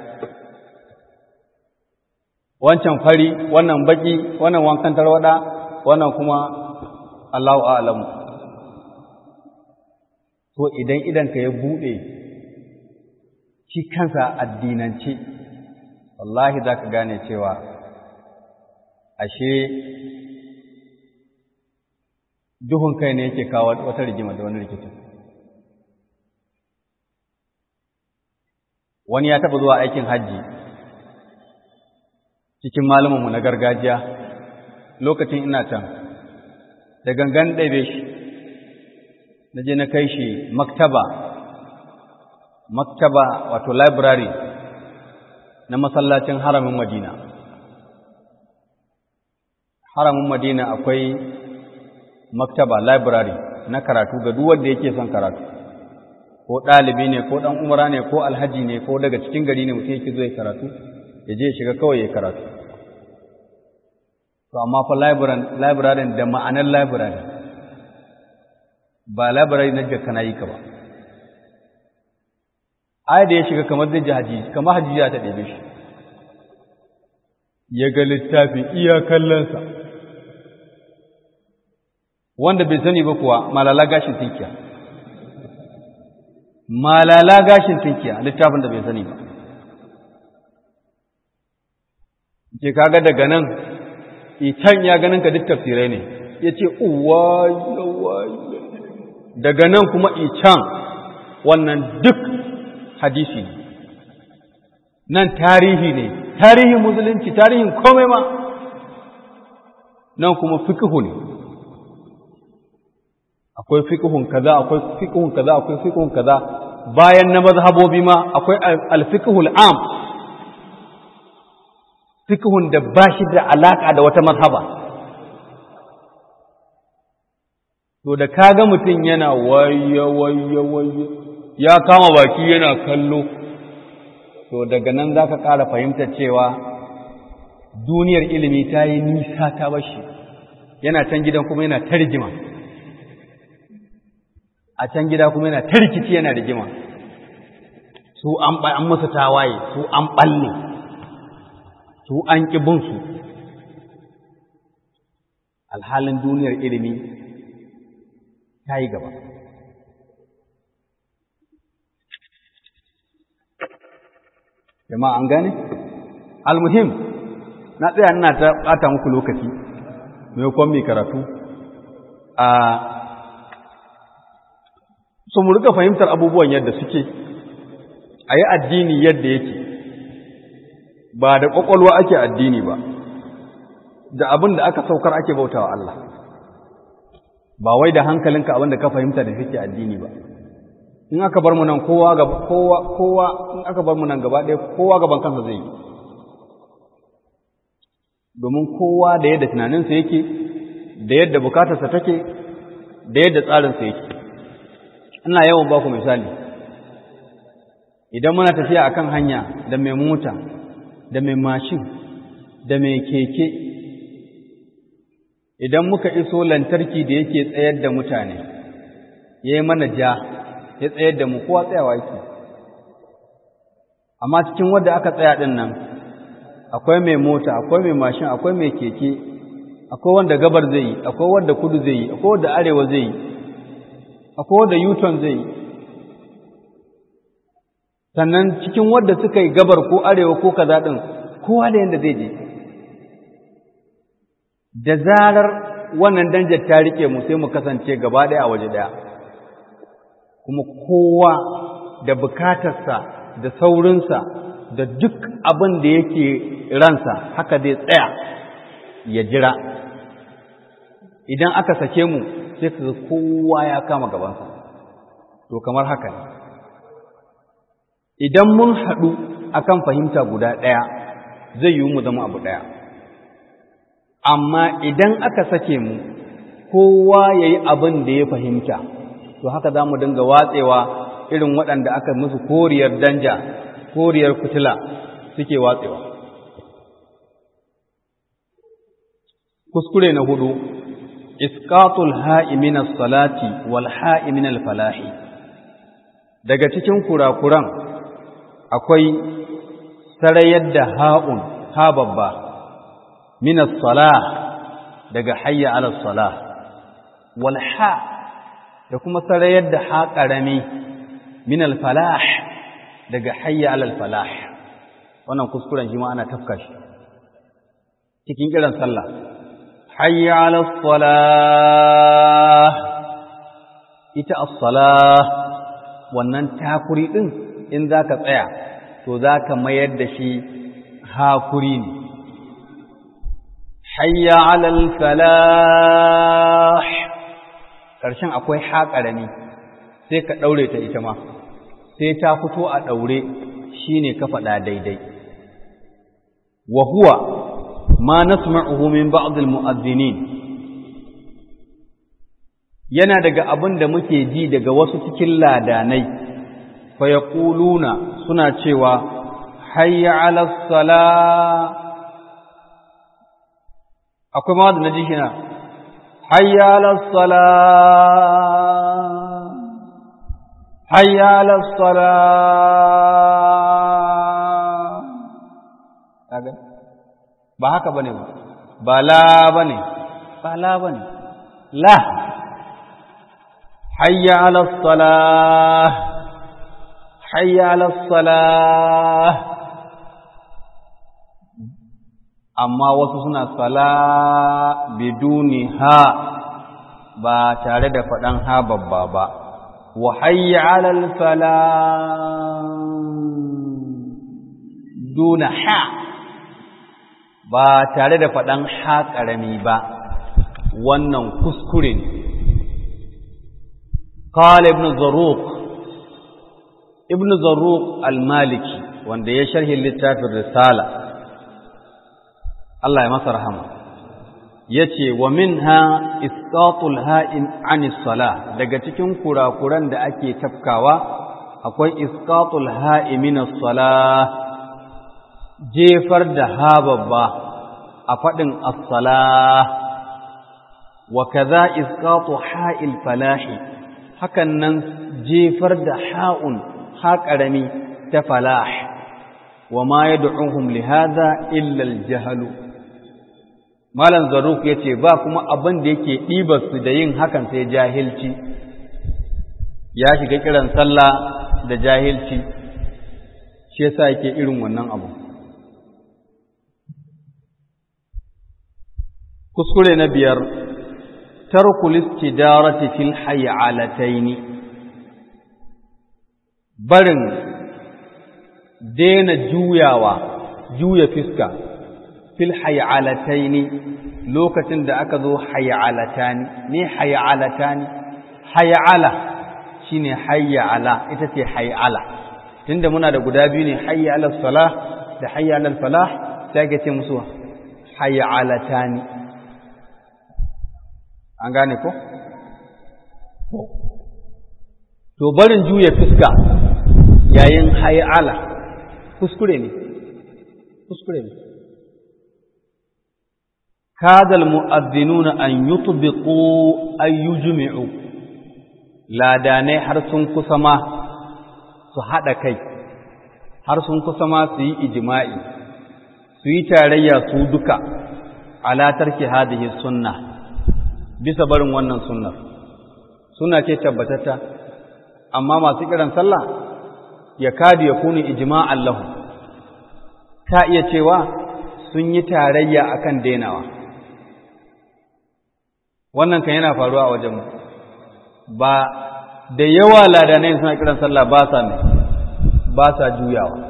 wancan fari wannan baki wannan wankan tarwada wannan kuma Allahu a'lamu to idan idanka ya buɗe shi kansa addinance wallahi za ka gane cewa ashe duhun kai ne yake kawo wata rigima da wani rikicin wani ya taɓa zuwa aikin hajji cikin malumanmu na gargajiya lokacin ina can da gangan ɗaibe shi na je na kai shi maktaba maktaba wato library na masallacin haramin madina haramin madina akwai maktaba library na karatu ga duk wanda yake son karatu ko ɗalibi ne ko ɗan umara ne ko alhaji ne ko daga cikin gari ne mutum yake zo ya karatu ya je shiga kawai ya karatu to amma fa library da ma'anar library ba library na jaka na yi ka ba ai da ya shiga kamar zai ji haji kamar haji ya ta ɗebe shi ya ga littafi iya kallonsa wanda bai sani ba kuwa malala gashin tinkiya malala gashin tinkiya littafin da bai sani ba ke kaga daga nan can ya ganin ka duk tafsirai ne ya ce uwa daga nan kuma can wannan duk hadisi ne nan tarihi ne tarihin musulunci tarihin komai ma nan kuma fikihu ne akwai fikihun kaza akwai fikihun kaza akwai fikihun kaza bayan na mazhabobi ma akwai alfikihul am fikihun da ba shi da alaka da wata mazhaba to da kaga mutum yana wayo wayo wayo ya kama baki yana kallo to daga nan za ka ƙara fahimtar cewa duniyar ilimi ta yi nisa ta bashi yana can gidan kuma yana ta rigima a can gida kuma yana ta rikici yana rigima su an musu tawaye su an ɓalle su an ƙibinsu alhalin duniyar ilimi ta yi gaba jama'a an gane almuhim na tsaya ina ta bata muku lokaci maimakon mai karatu a so mu rika fahimtar abubuwan yadda suke a yi addini yadda yake ba da ƙwaƙwalwa ake addini ba da abin da aka saukar ake bautawa Allah ba wai da hankalinka abin da ka fahimta da kake addini ba in aka bar mu nan kowa gaba kowa kowa in aka bar mu nan gaba ɗaya kowa gaban kansa zai yi domin kowa da yadda tunaninsa yake da yadda bukatarsa take da yadda tsarinsa yake ina yawan ba ku misali idan muna tafiya akan hanya da mai mota da mai mashin da mai keke idan muka iso lantarki da yake tsayar da mutane ya yi mana ja ya tsayar da mu kowa tsayawa yake amma cikin wadda aka tsaya ɗin nan akwai mai mota akwai mai mashin akwai mai keke akwai wanda gabar zai yi akwai wanda kudu zai yi akwai wanda arewa zai yi akwai wanda yuton zai yi sannan cikin wadda suka yi gabar ko arewa ko kaza ɗin kowa da yadda zai je da zarar wannan danjar ta rike mu sai mu kasance gaba ɗaya a waje ɗaya kuma kowa da bukatarsa da saurinsa da duk abin da yake ransa haka zai tsaya ya jira idan aka sake mu sai ka kowa ya kama gabansa to kamar haka ne idan mun haɗu akan fahimta guda ɗaya zai yi mu zama abu ɗaya amma idan aka sake mu kowa ya yi abin da ya fahimta to haka za mu dinga watsewa irin waɗanda aka musu koriyar danja koriyar fitila suke watsewa kuskure na hudu isqatul ha'i min as-salati wal ha'i min al-falahi daga cikin kurakuran akwai sarayar da ha'un ha babba min as-salah daga hayya ala as-salah wal ha da kuma sarayar da ha karami min al-falah daga hayya ala al-falah wannan kuskuren shi ma ana tafka shi cikin kiran sallah hayya ala as-salah ita as-salah wannan takuri din in zaka tsaya to zaka mayar da shi hakuri ne hayya ala al-falah karshen akwai haƙarami sai ka daure ta ita ma sai ta fito a daure shine ka faɗa daidai wa huwa ma nasma'uhu min ba'd al-mu'adhdhinin yana daga abin da muke ji daga wasu cikin ladanai fa yaquluna suna cewa hayya 'ala salah akwai ma da naji shina hayya 'ala salah hayya 'ala salah kaga ba haka bane ba ba la bane ba la bane la hayya ala salah hayya ala salah amma wasu suna sala biduni ha ba tare da faɗan ha babba ba wa hayya alal fala duna ha ba tare da faɗan ha ƙarami ba wannan kuskure ne قال ابن زروق ابن زروق المالكي wanda ya sharhi littafin risala Allah ya masa rahama yace wa minha isqatul ha'in anis salah daga cikin kurakuran da ake tafkawa akwai isqatul ha'i minas salah jefar da ha babba a fadin as-salah wa kaza isqatu ha'il falahi hakan nan jefar da ha'un ha ƙarami ta falah wa ma ya du'uhum li hadha illa al-jahl malam zaruk yace ba kuma abin da yake ɗibar su da yin hakan sai jahilci ya shiga kiran sallah da jahilci shi yasa yake irin wannan abu kuskure na biyar tarkul istidarati fil hay'alataini barin daina juyawa juya fiska fil hay'alataini lokacin da aka zo hay'alatani ne hay'alatani hay'ala shine hay'ala ita ce hay'ala tunda muna da guda biyu ne hayya ala salah da hayya ala falah sai ake ce musu hay'alatani an gane ko? To barin juya fuska yayin hayala kuskure ne, kuskure ne. Kadal mu'azzinuna an yutbiqu an yujmi'u ladanai har sun kusa ma su haɗa kai, har sun kusa ma su yi ijima'i, su yi tarayya su duka ala tarki hadhihi sunnah bisa barin wannan sunnar suna ce tabbatata amma masu kiran sallah ya kadi ya kuni ijma'an lahu ta iya cewa sun yi tarayya akan denawa wannan kan yana faruwa a wajen ba da yawa ladanai suna kiran sallah ba sa mai ba sa juyawa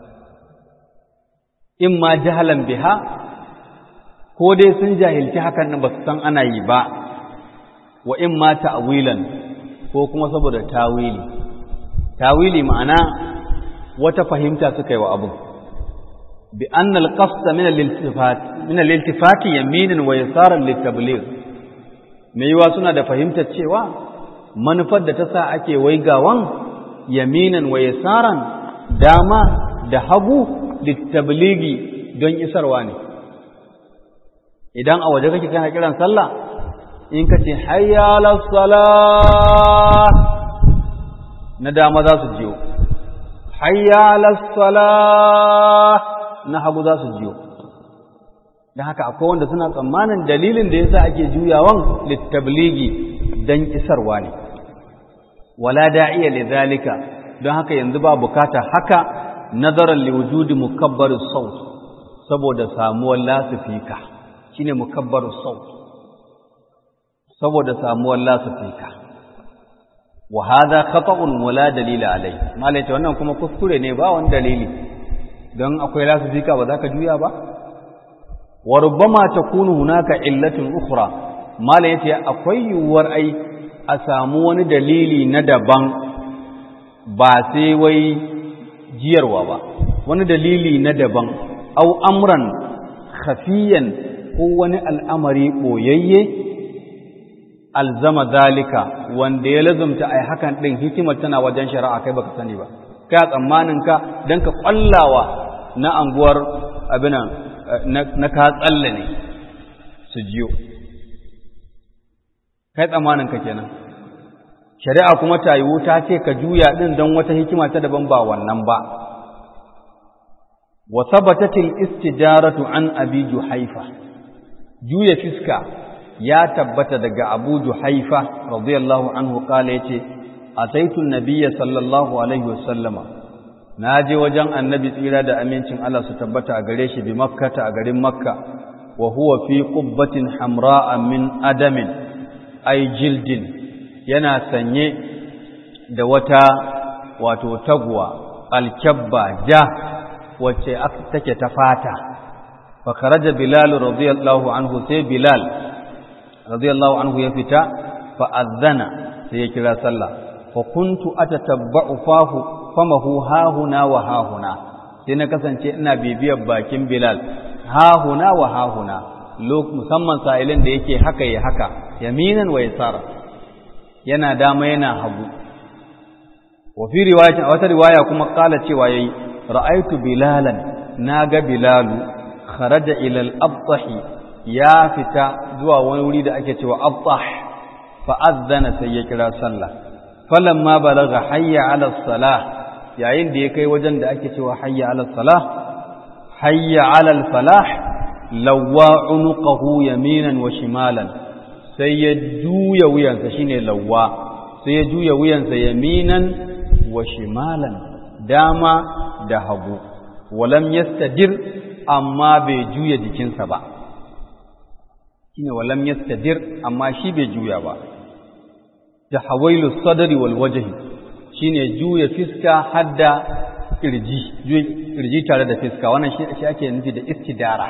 in ma jahalan biha ko dai sun jahilci hakan nan ba su san ana yi ba wa in ma ta'wilan ko kuma saboda tawili tawili ma'ana wata fahimta suka yi wa abu bi anna al-qasd min al-iltifat min al-iltifat yaminan wa yasaran litabligh me yiwa suna da fahimtar cewa manufar da ta sa ake waigawan yaminan wa yasaran dama da hagu litablighi don isarwa ne idan a waje kake kana kiran sallah in ka ce hayya salah na dama za su jiyo hayya salah na hagu za su jiyo don haka akwai wanda suna tsammanin dalilin da yasa ake juyawan littabligi don isarwa ne wala da'iya lidhalika don haka yanzu ba bukata haka nazaran liwujudi mukabbar saut saboda samuwar lasifika shine mukabbar saut saboda samuwar lasifika wa hadha khata'un wala dalila alai malai wannan kuma kuskure ne ba wani dalili don akwai lasifika ba za ka juya ba wa rubbama takunu hunaka illatun ukhra malai yace akwai yuwar ai a samu wani dalili na daban ba sai wai jiyarwa ba wani dalili na daban au amran khafiyan ko wani al'amari ɓoyayye alzama zalika wanda ya lazumta a hakan ɗin hikimar tana wajen shari'a kai baka sani ba kai a tsammaninka don ka ƙwallawa na anguwar abinan na ka tsalle ne su jiyo kai tsammaninka kenan shari'a kuma ta yiwu ta ce ka juya ɗin don wata hikima ta daban ba wannan ba wa sabatatil istijaratu an abi juhaifa juya fiska ya tabbata daga Abu Juhaifa radiyallahu anhu kala yace ataitu nabiyya sallallahu alaihi wasallama na je wajen annabi tsira da amincin Allah su tabbata a gare shi bi makkata a garin makka wa huwa fi qubbatin hamra'a min adamin ay jildin yana sanye da wata wato taguwa alkabba ja wacce take ta fata fa kharaja bilal radiyallahu anhu sai bilal radiyallahu anhu ya fita fa azana sai ya kira sallah fa kuntu atatabba'u fahu famahu hahuna wa hahuna sai na kasance ina bibiyar bakin bilal hahuna wa hahuna musamman sa'ilin da yake haka ya haka yaminan wa yasara yana dama yana hagu wa fi riwayatin wata riwaya kuma kala cewa yayi ra'aitu bilalan naga bilalu kharaja ila al-abtah ya fita zuwa wani wuri da ake cewa abtah fa azzana sai ya kira sallah falamma balagha hayya ala salah yayin da ya kai wajen da ake cewa hayya ala salah hayya ala falah lawwa unuqahu yaminan wa shimalan sai ya juya wuyansa shine lawwa sai ya juya wuyansa yaminan wa shimalan dama da hagu walam yastadir amma bai juya jikinsa ba shine walam yastadir amma shi bai juya ba da hawailu sadri wal wajhi shine juya fiska hadda kirji kirji tare da fiska wannan shi ake nufi da istidara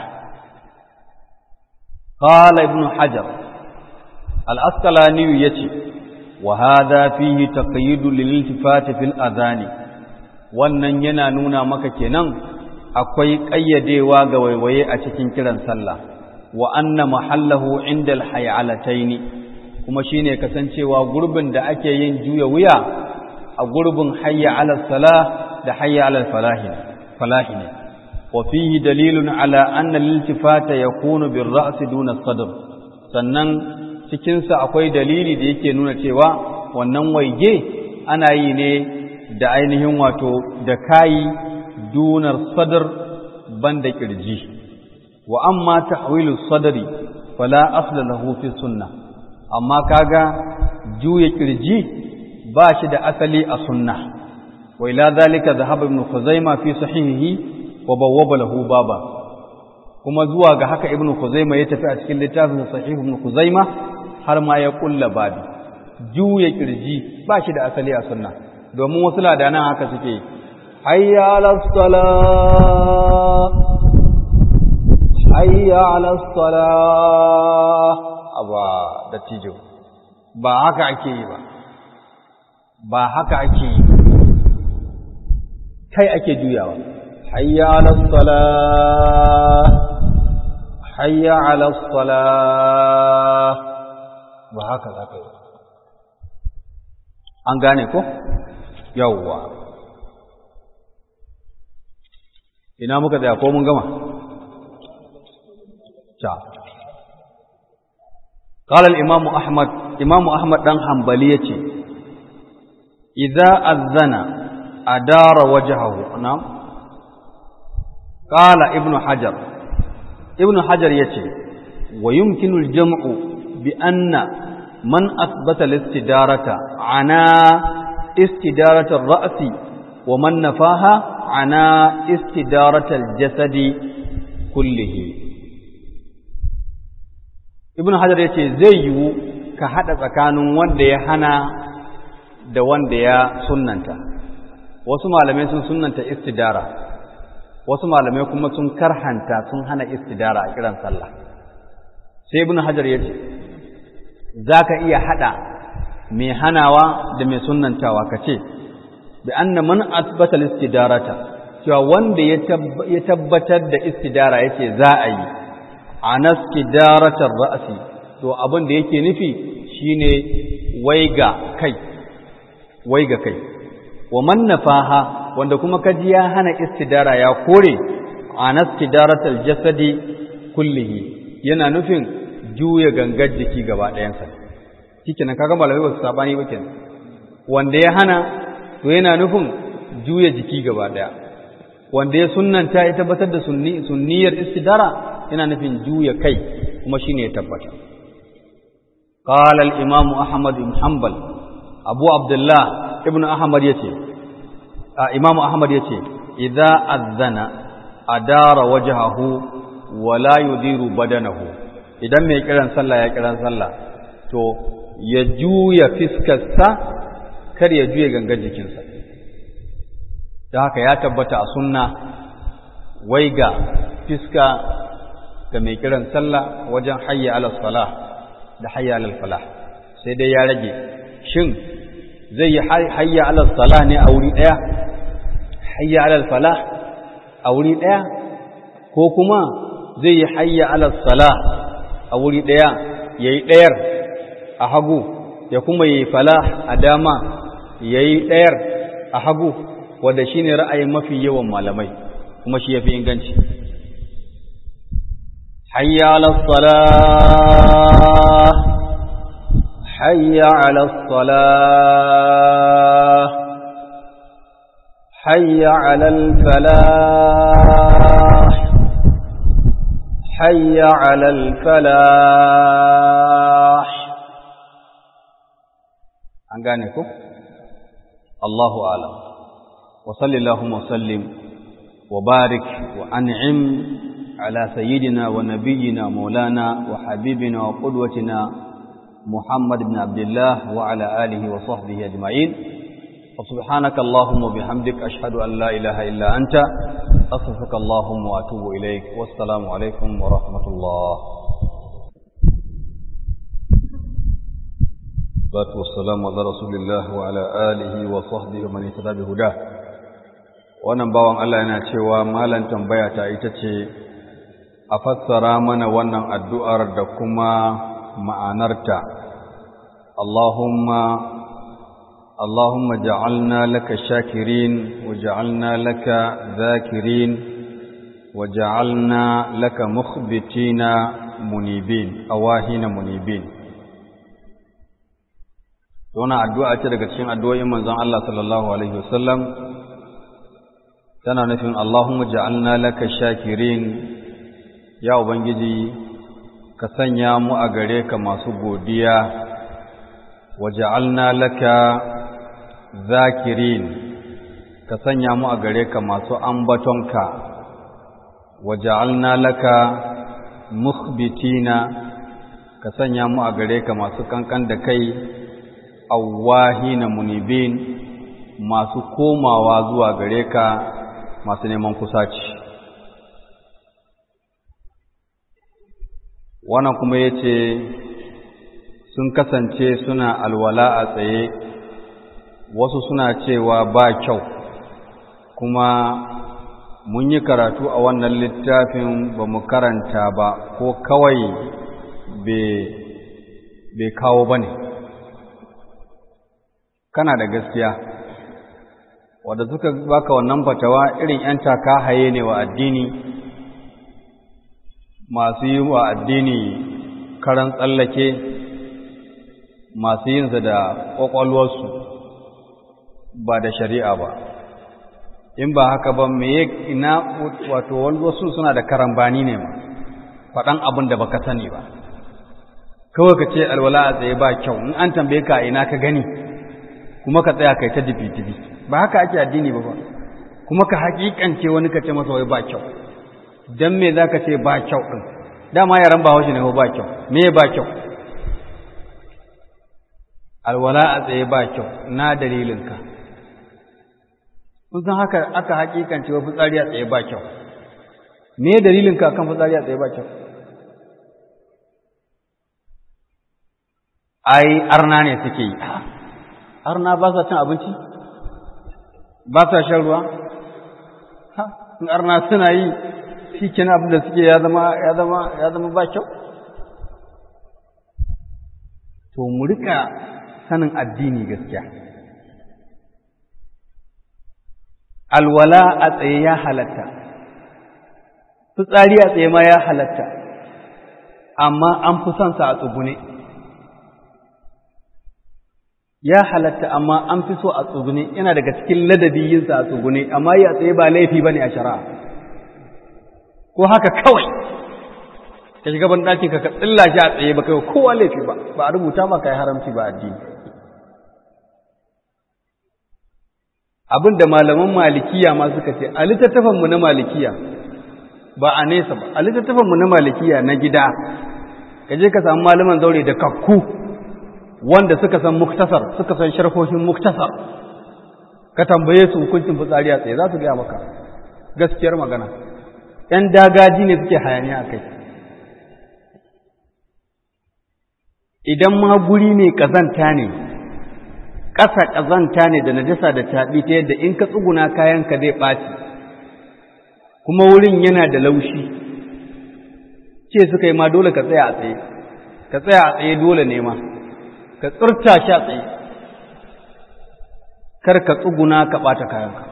qala ibnu hajar al-asqalani yace wa hadha fihi taqyid lil-iltifat fil adhani wannan yana nuna maka kenan akwai ƙayyadewa ga waiwaye a cikin kiran sallah wa anna mahallahu inda al-hayalataini kuma shine kasancewa gurbin da ake yin juya wuya a gurbin hayya ala salah da hayya ala falahi falahi ne wa fihi dalilun ala anna al-iltifata yakunu bir ra's duna sadr sannan cikin sa akwai dalili da yake nuna cewa wannan waige ana yi ne da ainihin wato da kayi dunar sadr banda kirji wa amma tahwilu sadri fala asla lahu fi sunnah amma kaga juya kirji ba shi da asali a sunna wa ila zalika dhahaba ibn khuzaima fi sahihihi wa bawwaba lahu baba kuma zuwa ga haka ibn khuzaima ya tafi a cikin littafin sahih ibn khuzaima har ma ya kulla babi juya kirji ba shi da asali a sunna domin wasu ladanan haka suke hayya ala salah hayya ala salah aba da tijo ba haka ake yi ba ba haka ake yi kai ake juyawa hayya ala salah hayya ala salah ba haka za ka yi an gane ko yawwa ina muka tsaya ko mun gama ta قال الإمام أحمد إمام أحمد دان حنبلية إذا أذن أدار وجهه نعم قال ابن حجر ابن حجر يتي ويمكن الجمع بأن من أثبت الاستدارة عنا استدارة الرأس ومن نفاها عنا استدارة الجسد كله ibn hajar ya ce zai yiwu ka haɗa tsakanin wanda ya hana da wanda ya sunnanta wasu malamai sun sunnanta istidara wasu malamai kuma sun karhanta sun hana istidara a kiran sallah sai ibn hajar ya ce za ka iya haɗa mai hanawa da mai sunnantawa ka ce bi anna man asbata istidarata cewa wanda ya tabbatar da istidara yace za a yi anaskidaratar ra'asi to abin da yake nufi shine waiga kai waiga kai wa man nafaha wanda kuma kaji ya hana istidara ya kore anaskidaratal jasadi kullihi yana nufin juya gangar jiki gaba ɗayansa kike nan kaga malamai ba su sabani ba kenan wanda ya hana to yana nufin juya jiki gaba ɗaya wanda ya sunnanta ya tabbatar da sunniyar istidara yana nufin juya kai kuma shine ya tabbata qala al-imam ahmad ibn hanbal abu abdullah ibn ahmad yace Imam Ahmad yace idza azzana adara wajhahu wa la yudiru badanahu idan mai kiran sallah ya kiran sallah to ya juya fiskarsa kar ya juya gangan jikinsa da haka ya tabbata a sunna wai ga fiska ga mai kiran sallah wajen hayya ala salah da hayya ala falah sai dai ya rage shin zai yi hayya ala salah ne a wuri daya hayya ala falah a wuri daya ko kuma zai yi hayya ala salah a wuri daya yayi dayar a hagu ya kuma yi falah a dama yayi dayar a hagu wanda shine ra'ayin mafi yawan malamai kuma shi yafi inganci hayya ala salah hayya ala salah hayya ala falah hayya ala falah an gane ku Allahu a'lam وصل اللهم وسلم وبارك وأنعم على سيدنا ونبينا مولانا وحبيبنا وقدوتنا محمد بن عبد الله وعلى آله وصحبه أجمعين وسبحانك اللهم وبحمدك أشهد أن لا إله إلا أنت أصفك اللهم وأتوب إليك والسلام عليكم ورحمة الله والصلاة والسلام على رسول الله وعلى آله وصحبه ومن اهتدى بهداه wannan bawan Allah yana cewa malan tambaya ta ita ce a fassara mana wannan addu'ar da kuma ma'anarta Allahumma Allahumma ja'alna laka shakirin wa ja'alna laka zakirin wa ja'alna laka mukhbitina munibin awahina munibin wannan addu'a ce daga cikin addu'o'in manzon Allah sallallahu alaihi wasallam tana nufin Allahumma ja'alna laka shakirin ya ubangiji ka sanya mu a gare ka masu godiya wa ja'alna laka zakirin ka sanya mu a gare ka masu ambatonka wa ja'alna laka mukhbitina ka sanya mu a gare ka masu kankan da kai awwahina munibin masu komawa zuwa gare ka masu neman kusaci wannan kuma ya ce sun kasance suna alwala a tsaye wasu suna cewa ba kyau kuma mun yi karatu a wannan littafin ba mu karanta ba ko kawai bai kawo ba ne kana da gaskiya wadda suka baka wannan fatawa irin ‘yan taka haye ne wa addini masu yi wa addini karan tsallake masu yinsa da ƙwaƙwalwarsu ba da shari'a ba in ba haka ba me ina wato wasu suna da karambani ne ma faɗan abin da baka sani ba kawai ka ce alwala a tsaye ba kyau in an tambaye ka ina ka gani kuma ka tsaya kai ta dibi-dibi ba haka ake addini ba ba kuma ka hakikance wani ka ce masa wai ba kyau dan me zaka ce ba kyau din dama yaran ba haushi ne ba kyau me ba kyau alwala a tsaye ba kyau na dalilin ka kun haka aka hakikance wa fitsari a tsaye ba kyau me dalilin ka kan fitsari a tsaye ba kyau ai arna ne suke yi arna ba sa cin abinci ba sa shan ruwa ha in arna suna yi shi kenan abin da suke ya zama ya zama ya zama ba kyau to mu rika sanin addini gaskiya alwala a tsaye ya halatta fitsari a tsaye ma ya halatta amma an fi son sa a tsugune ya halatta amma an fi so a tsugune yana daga cikin ladabi yin sa a tsugune amma yi a tsaye ba laifi bane a shari'a ko haka kawai ka shiga ban ɗakin ka ka tsilla shi a tsaye ba kai kowa laifi ba ba a rubuta ba kai haramci ba addini abin da malaman malikiya ma suka ce a littattafanmu na malikiya ba a nesa ba a littattafanmu na malikiya na gida ka je ka samu malaman zaure da kakku wanda suka san muktasar suka san sharhohin muktasar ka tambaye su hukuncin fitsari a tsaye za su gaya maka gaskiyar magana ‘yan dagaji ne suke hayaniya a kai idan ma guri ne ƙazanta ne ƙasa ƙazanta ne da najasa da taɓi ta yadda in ka tsuguna kayanka zai ɓaci kuma wurin yana da laushi ce suka yi ma dole ka tsaya a tsaye ka tsaya a tsaye dole ne ma ka tsirta shi a tsaye kar ka tsuguna ka ɓata kayanka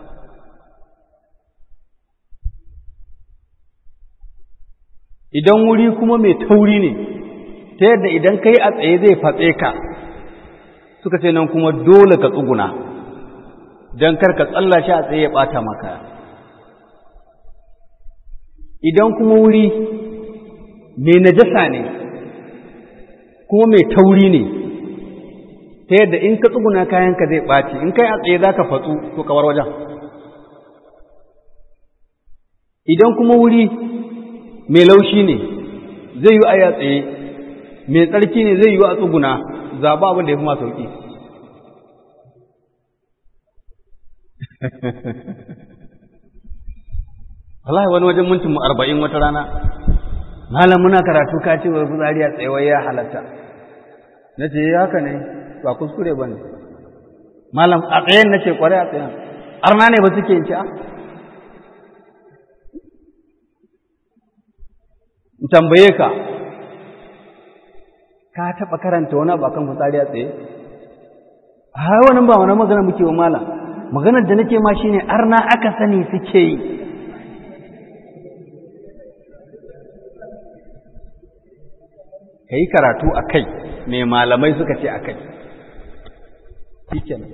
idan wuri kuma mai tauri ne ta yadda idan ka yi a tsaye zai fatse ka suka ce nan kuma dole ka tsuguna don kar ka tsalla shi a tsaye ya ɓata maka idan kuma wuri mai najasa ne kuma mai tauri ne ta yadda in ka tsuguna kayanka zai ɓaci in kai a tsaye za ka fatsu to kawar wajen idan kuma wuri mai laushi ne zai yi a ya tsaye mai tsarki ne zai yi a tsuguna zaɓa abin da ya fi ma sauƙi wallahi wani wajen mintin mu arba'in wata rana malam muna karatu ka ce wa fitsari a tsaye ya halatta na ce haka ne ba kuskure ba ne malam a tsayen na ce kwarai a tsayen arna ne ba suke yin ci a in tambaye ka ka taɓa karanta wani abu akan fitsari a tsaye a har wani ba wani magana muke wa malam maganar da nake ma shine arna aka sani suke yi ka yi karatu a kai mai malamai suka ce a kai shikenan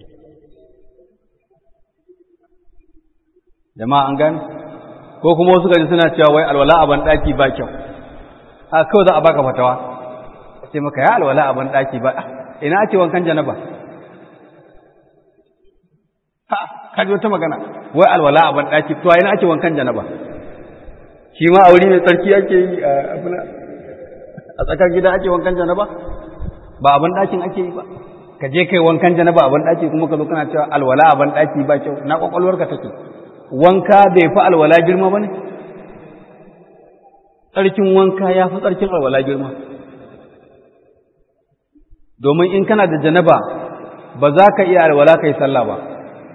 jama'a an gani ko kuma wasu gaji suna cewa wai alwala a banɗaki ba kyau a kawai za a baka fatawa a ce maka ya alwala a banɗaki ba ina ake wankan janaba ha kaji wata magana wai alwala a banɗaki to ina ake wankan janaba shi ma a wuri mai tsarki ake yi a abuna a tsakar gida ake wankan janaba ba a banɗakin ake yi ba ka je kai wankan janaba a banɗaki kuma ka zo kana cewa alwala a banɗaki ba kyau na kwakwalwarka take wanka bai fi alwala girma ba ne? Tsarkin wanka ya fi tsarkin alwala girma. Domin in kana da janaba ba za ka iya alwala ka yi sallah ba.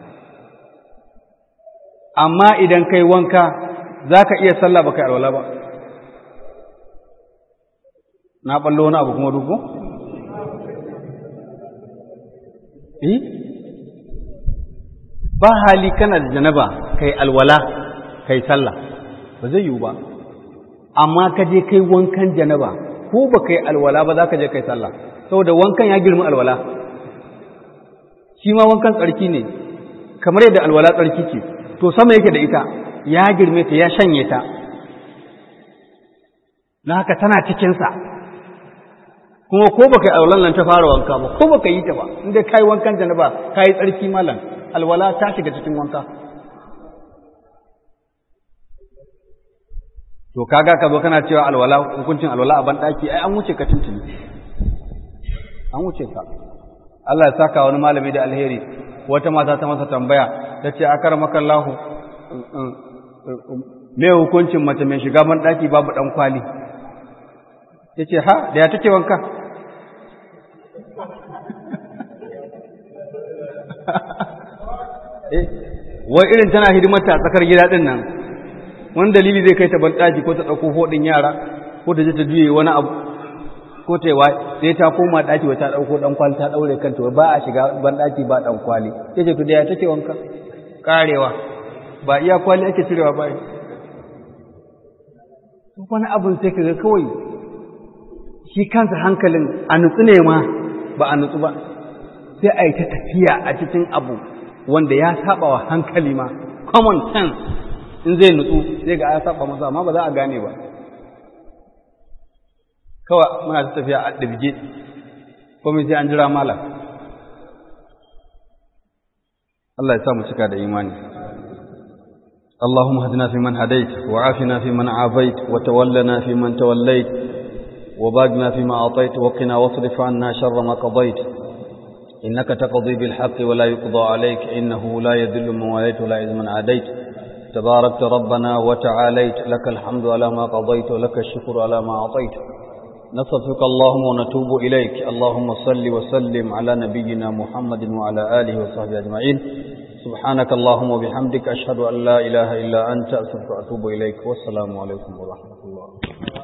Amma idan kai wanka za ka iya sallah ba ka yi alwala ba. Na ɓallo wani abu kuma duku? Eh? ba hali kana da janaba kai alwala kai sallah ba zai yiwu ba amma ka je kai wankan janaba ko ba kai alwala ba za ka je kai sallah saboda wankan ya girma alwala shi ma wankan tsarki ne kamar yadda alwala tsarki ce to sama yake da ita ya girme ta ya shanye ta na haka tana cikinsa kuma ko baka yi alwalan nan ta fara wanka ba ko baka yi ta ba inda kai wankan janaba kai tsarki malam alwala ta shiga cikin wanka to kaga ka zo kana cewa alwala hukuncin alwala a banɗaki ai an wuce ka tuntuni an wuce ka Allah ya saka wani malami da alheri wata mata ta masa tambaya ta ce akar makallahu me hukuncin mace mai shiga banɗaki babu ɗan kwali ya ce ha da ya take wanka wai irin tana hidimarta a tsakar gida ɗin nan wani dalili zai kai ta banɗaki ko ta ɗauko hoɗin yara ko ta je ta juye wani abu ko ta yi sai ta koma ɗaki wa ta ɗauko ɗan kwali ta ɗaure kanta ba a shiga banɗaki ba ɗan kwali ya ce to da ya take wanka ƙarewa ba iya kwali ake cirewa ba wani abin sai ka ga kawai shi kansa hankalin a nutsu ne ma ba a nutsu ba sai a yi ta tafiya a cikin abu wanda ya saba wa hankali ma common sense in zai nutsu zai ga ya saba masa amma ba za a gane ba kawai muna ta tafiya a ɗirge komai sai an jira malam Allah ya sa mu cika da imani اللهم اهدنا فيمن هديت وعافنا فيمن عافيت وتولنا فيمن توليت وباقنا فيما أعطيت وقنا واصرف عنا شر ما قضيت إنك تقضي بالحق ولا يقضى عليك إنه لا يذل من واليت ولا يعز من عاديت تباركت ربنا وتعاليت لك الحمد على ما قضيت ولك الشكر على ما أعطيت نصفك اللهم ونتوب إليك اللهم صل وسلم على نبينا محمد وعلى آله وصحبه أجمعين سبحانك اللهم وبحمدك أشهد أن لا إله إلا أنت أستغفرك وأتوب إليك والسلام عليكم ورحمة الله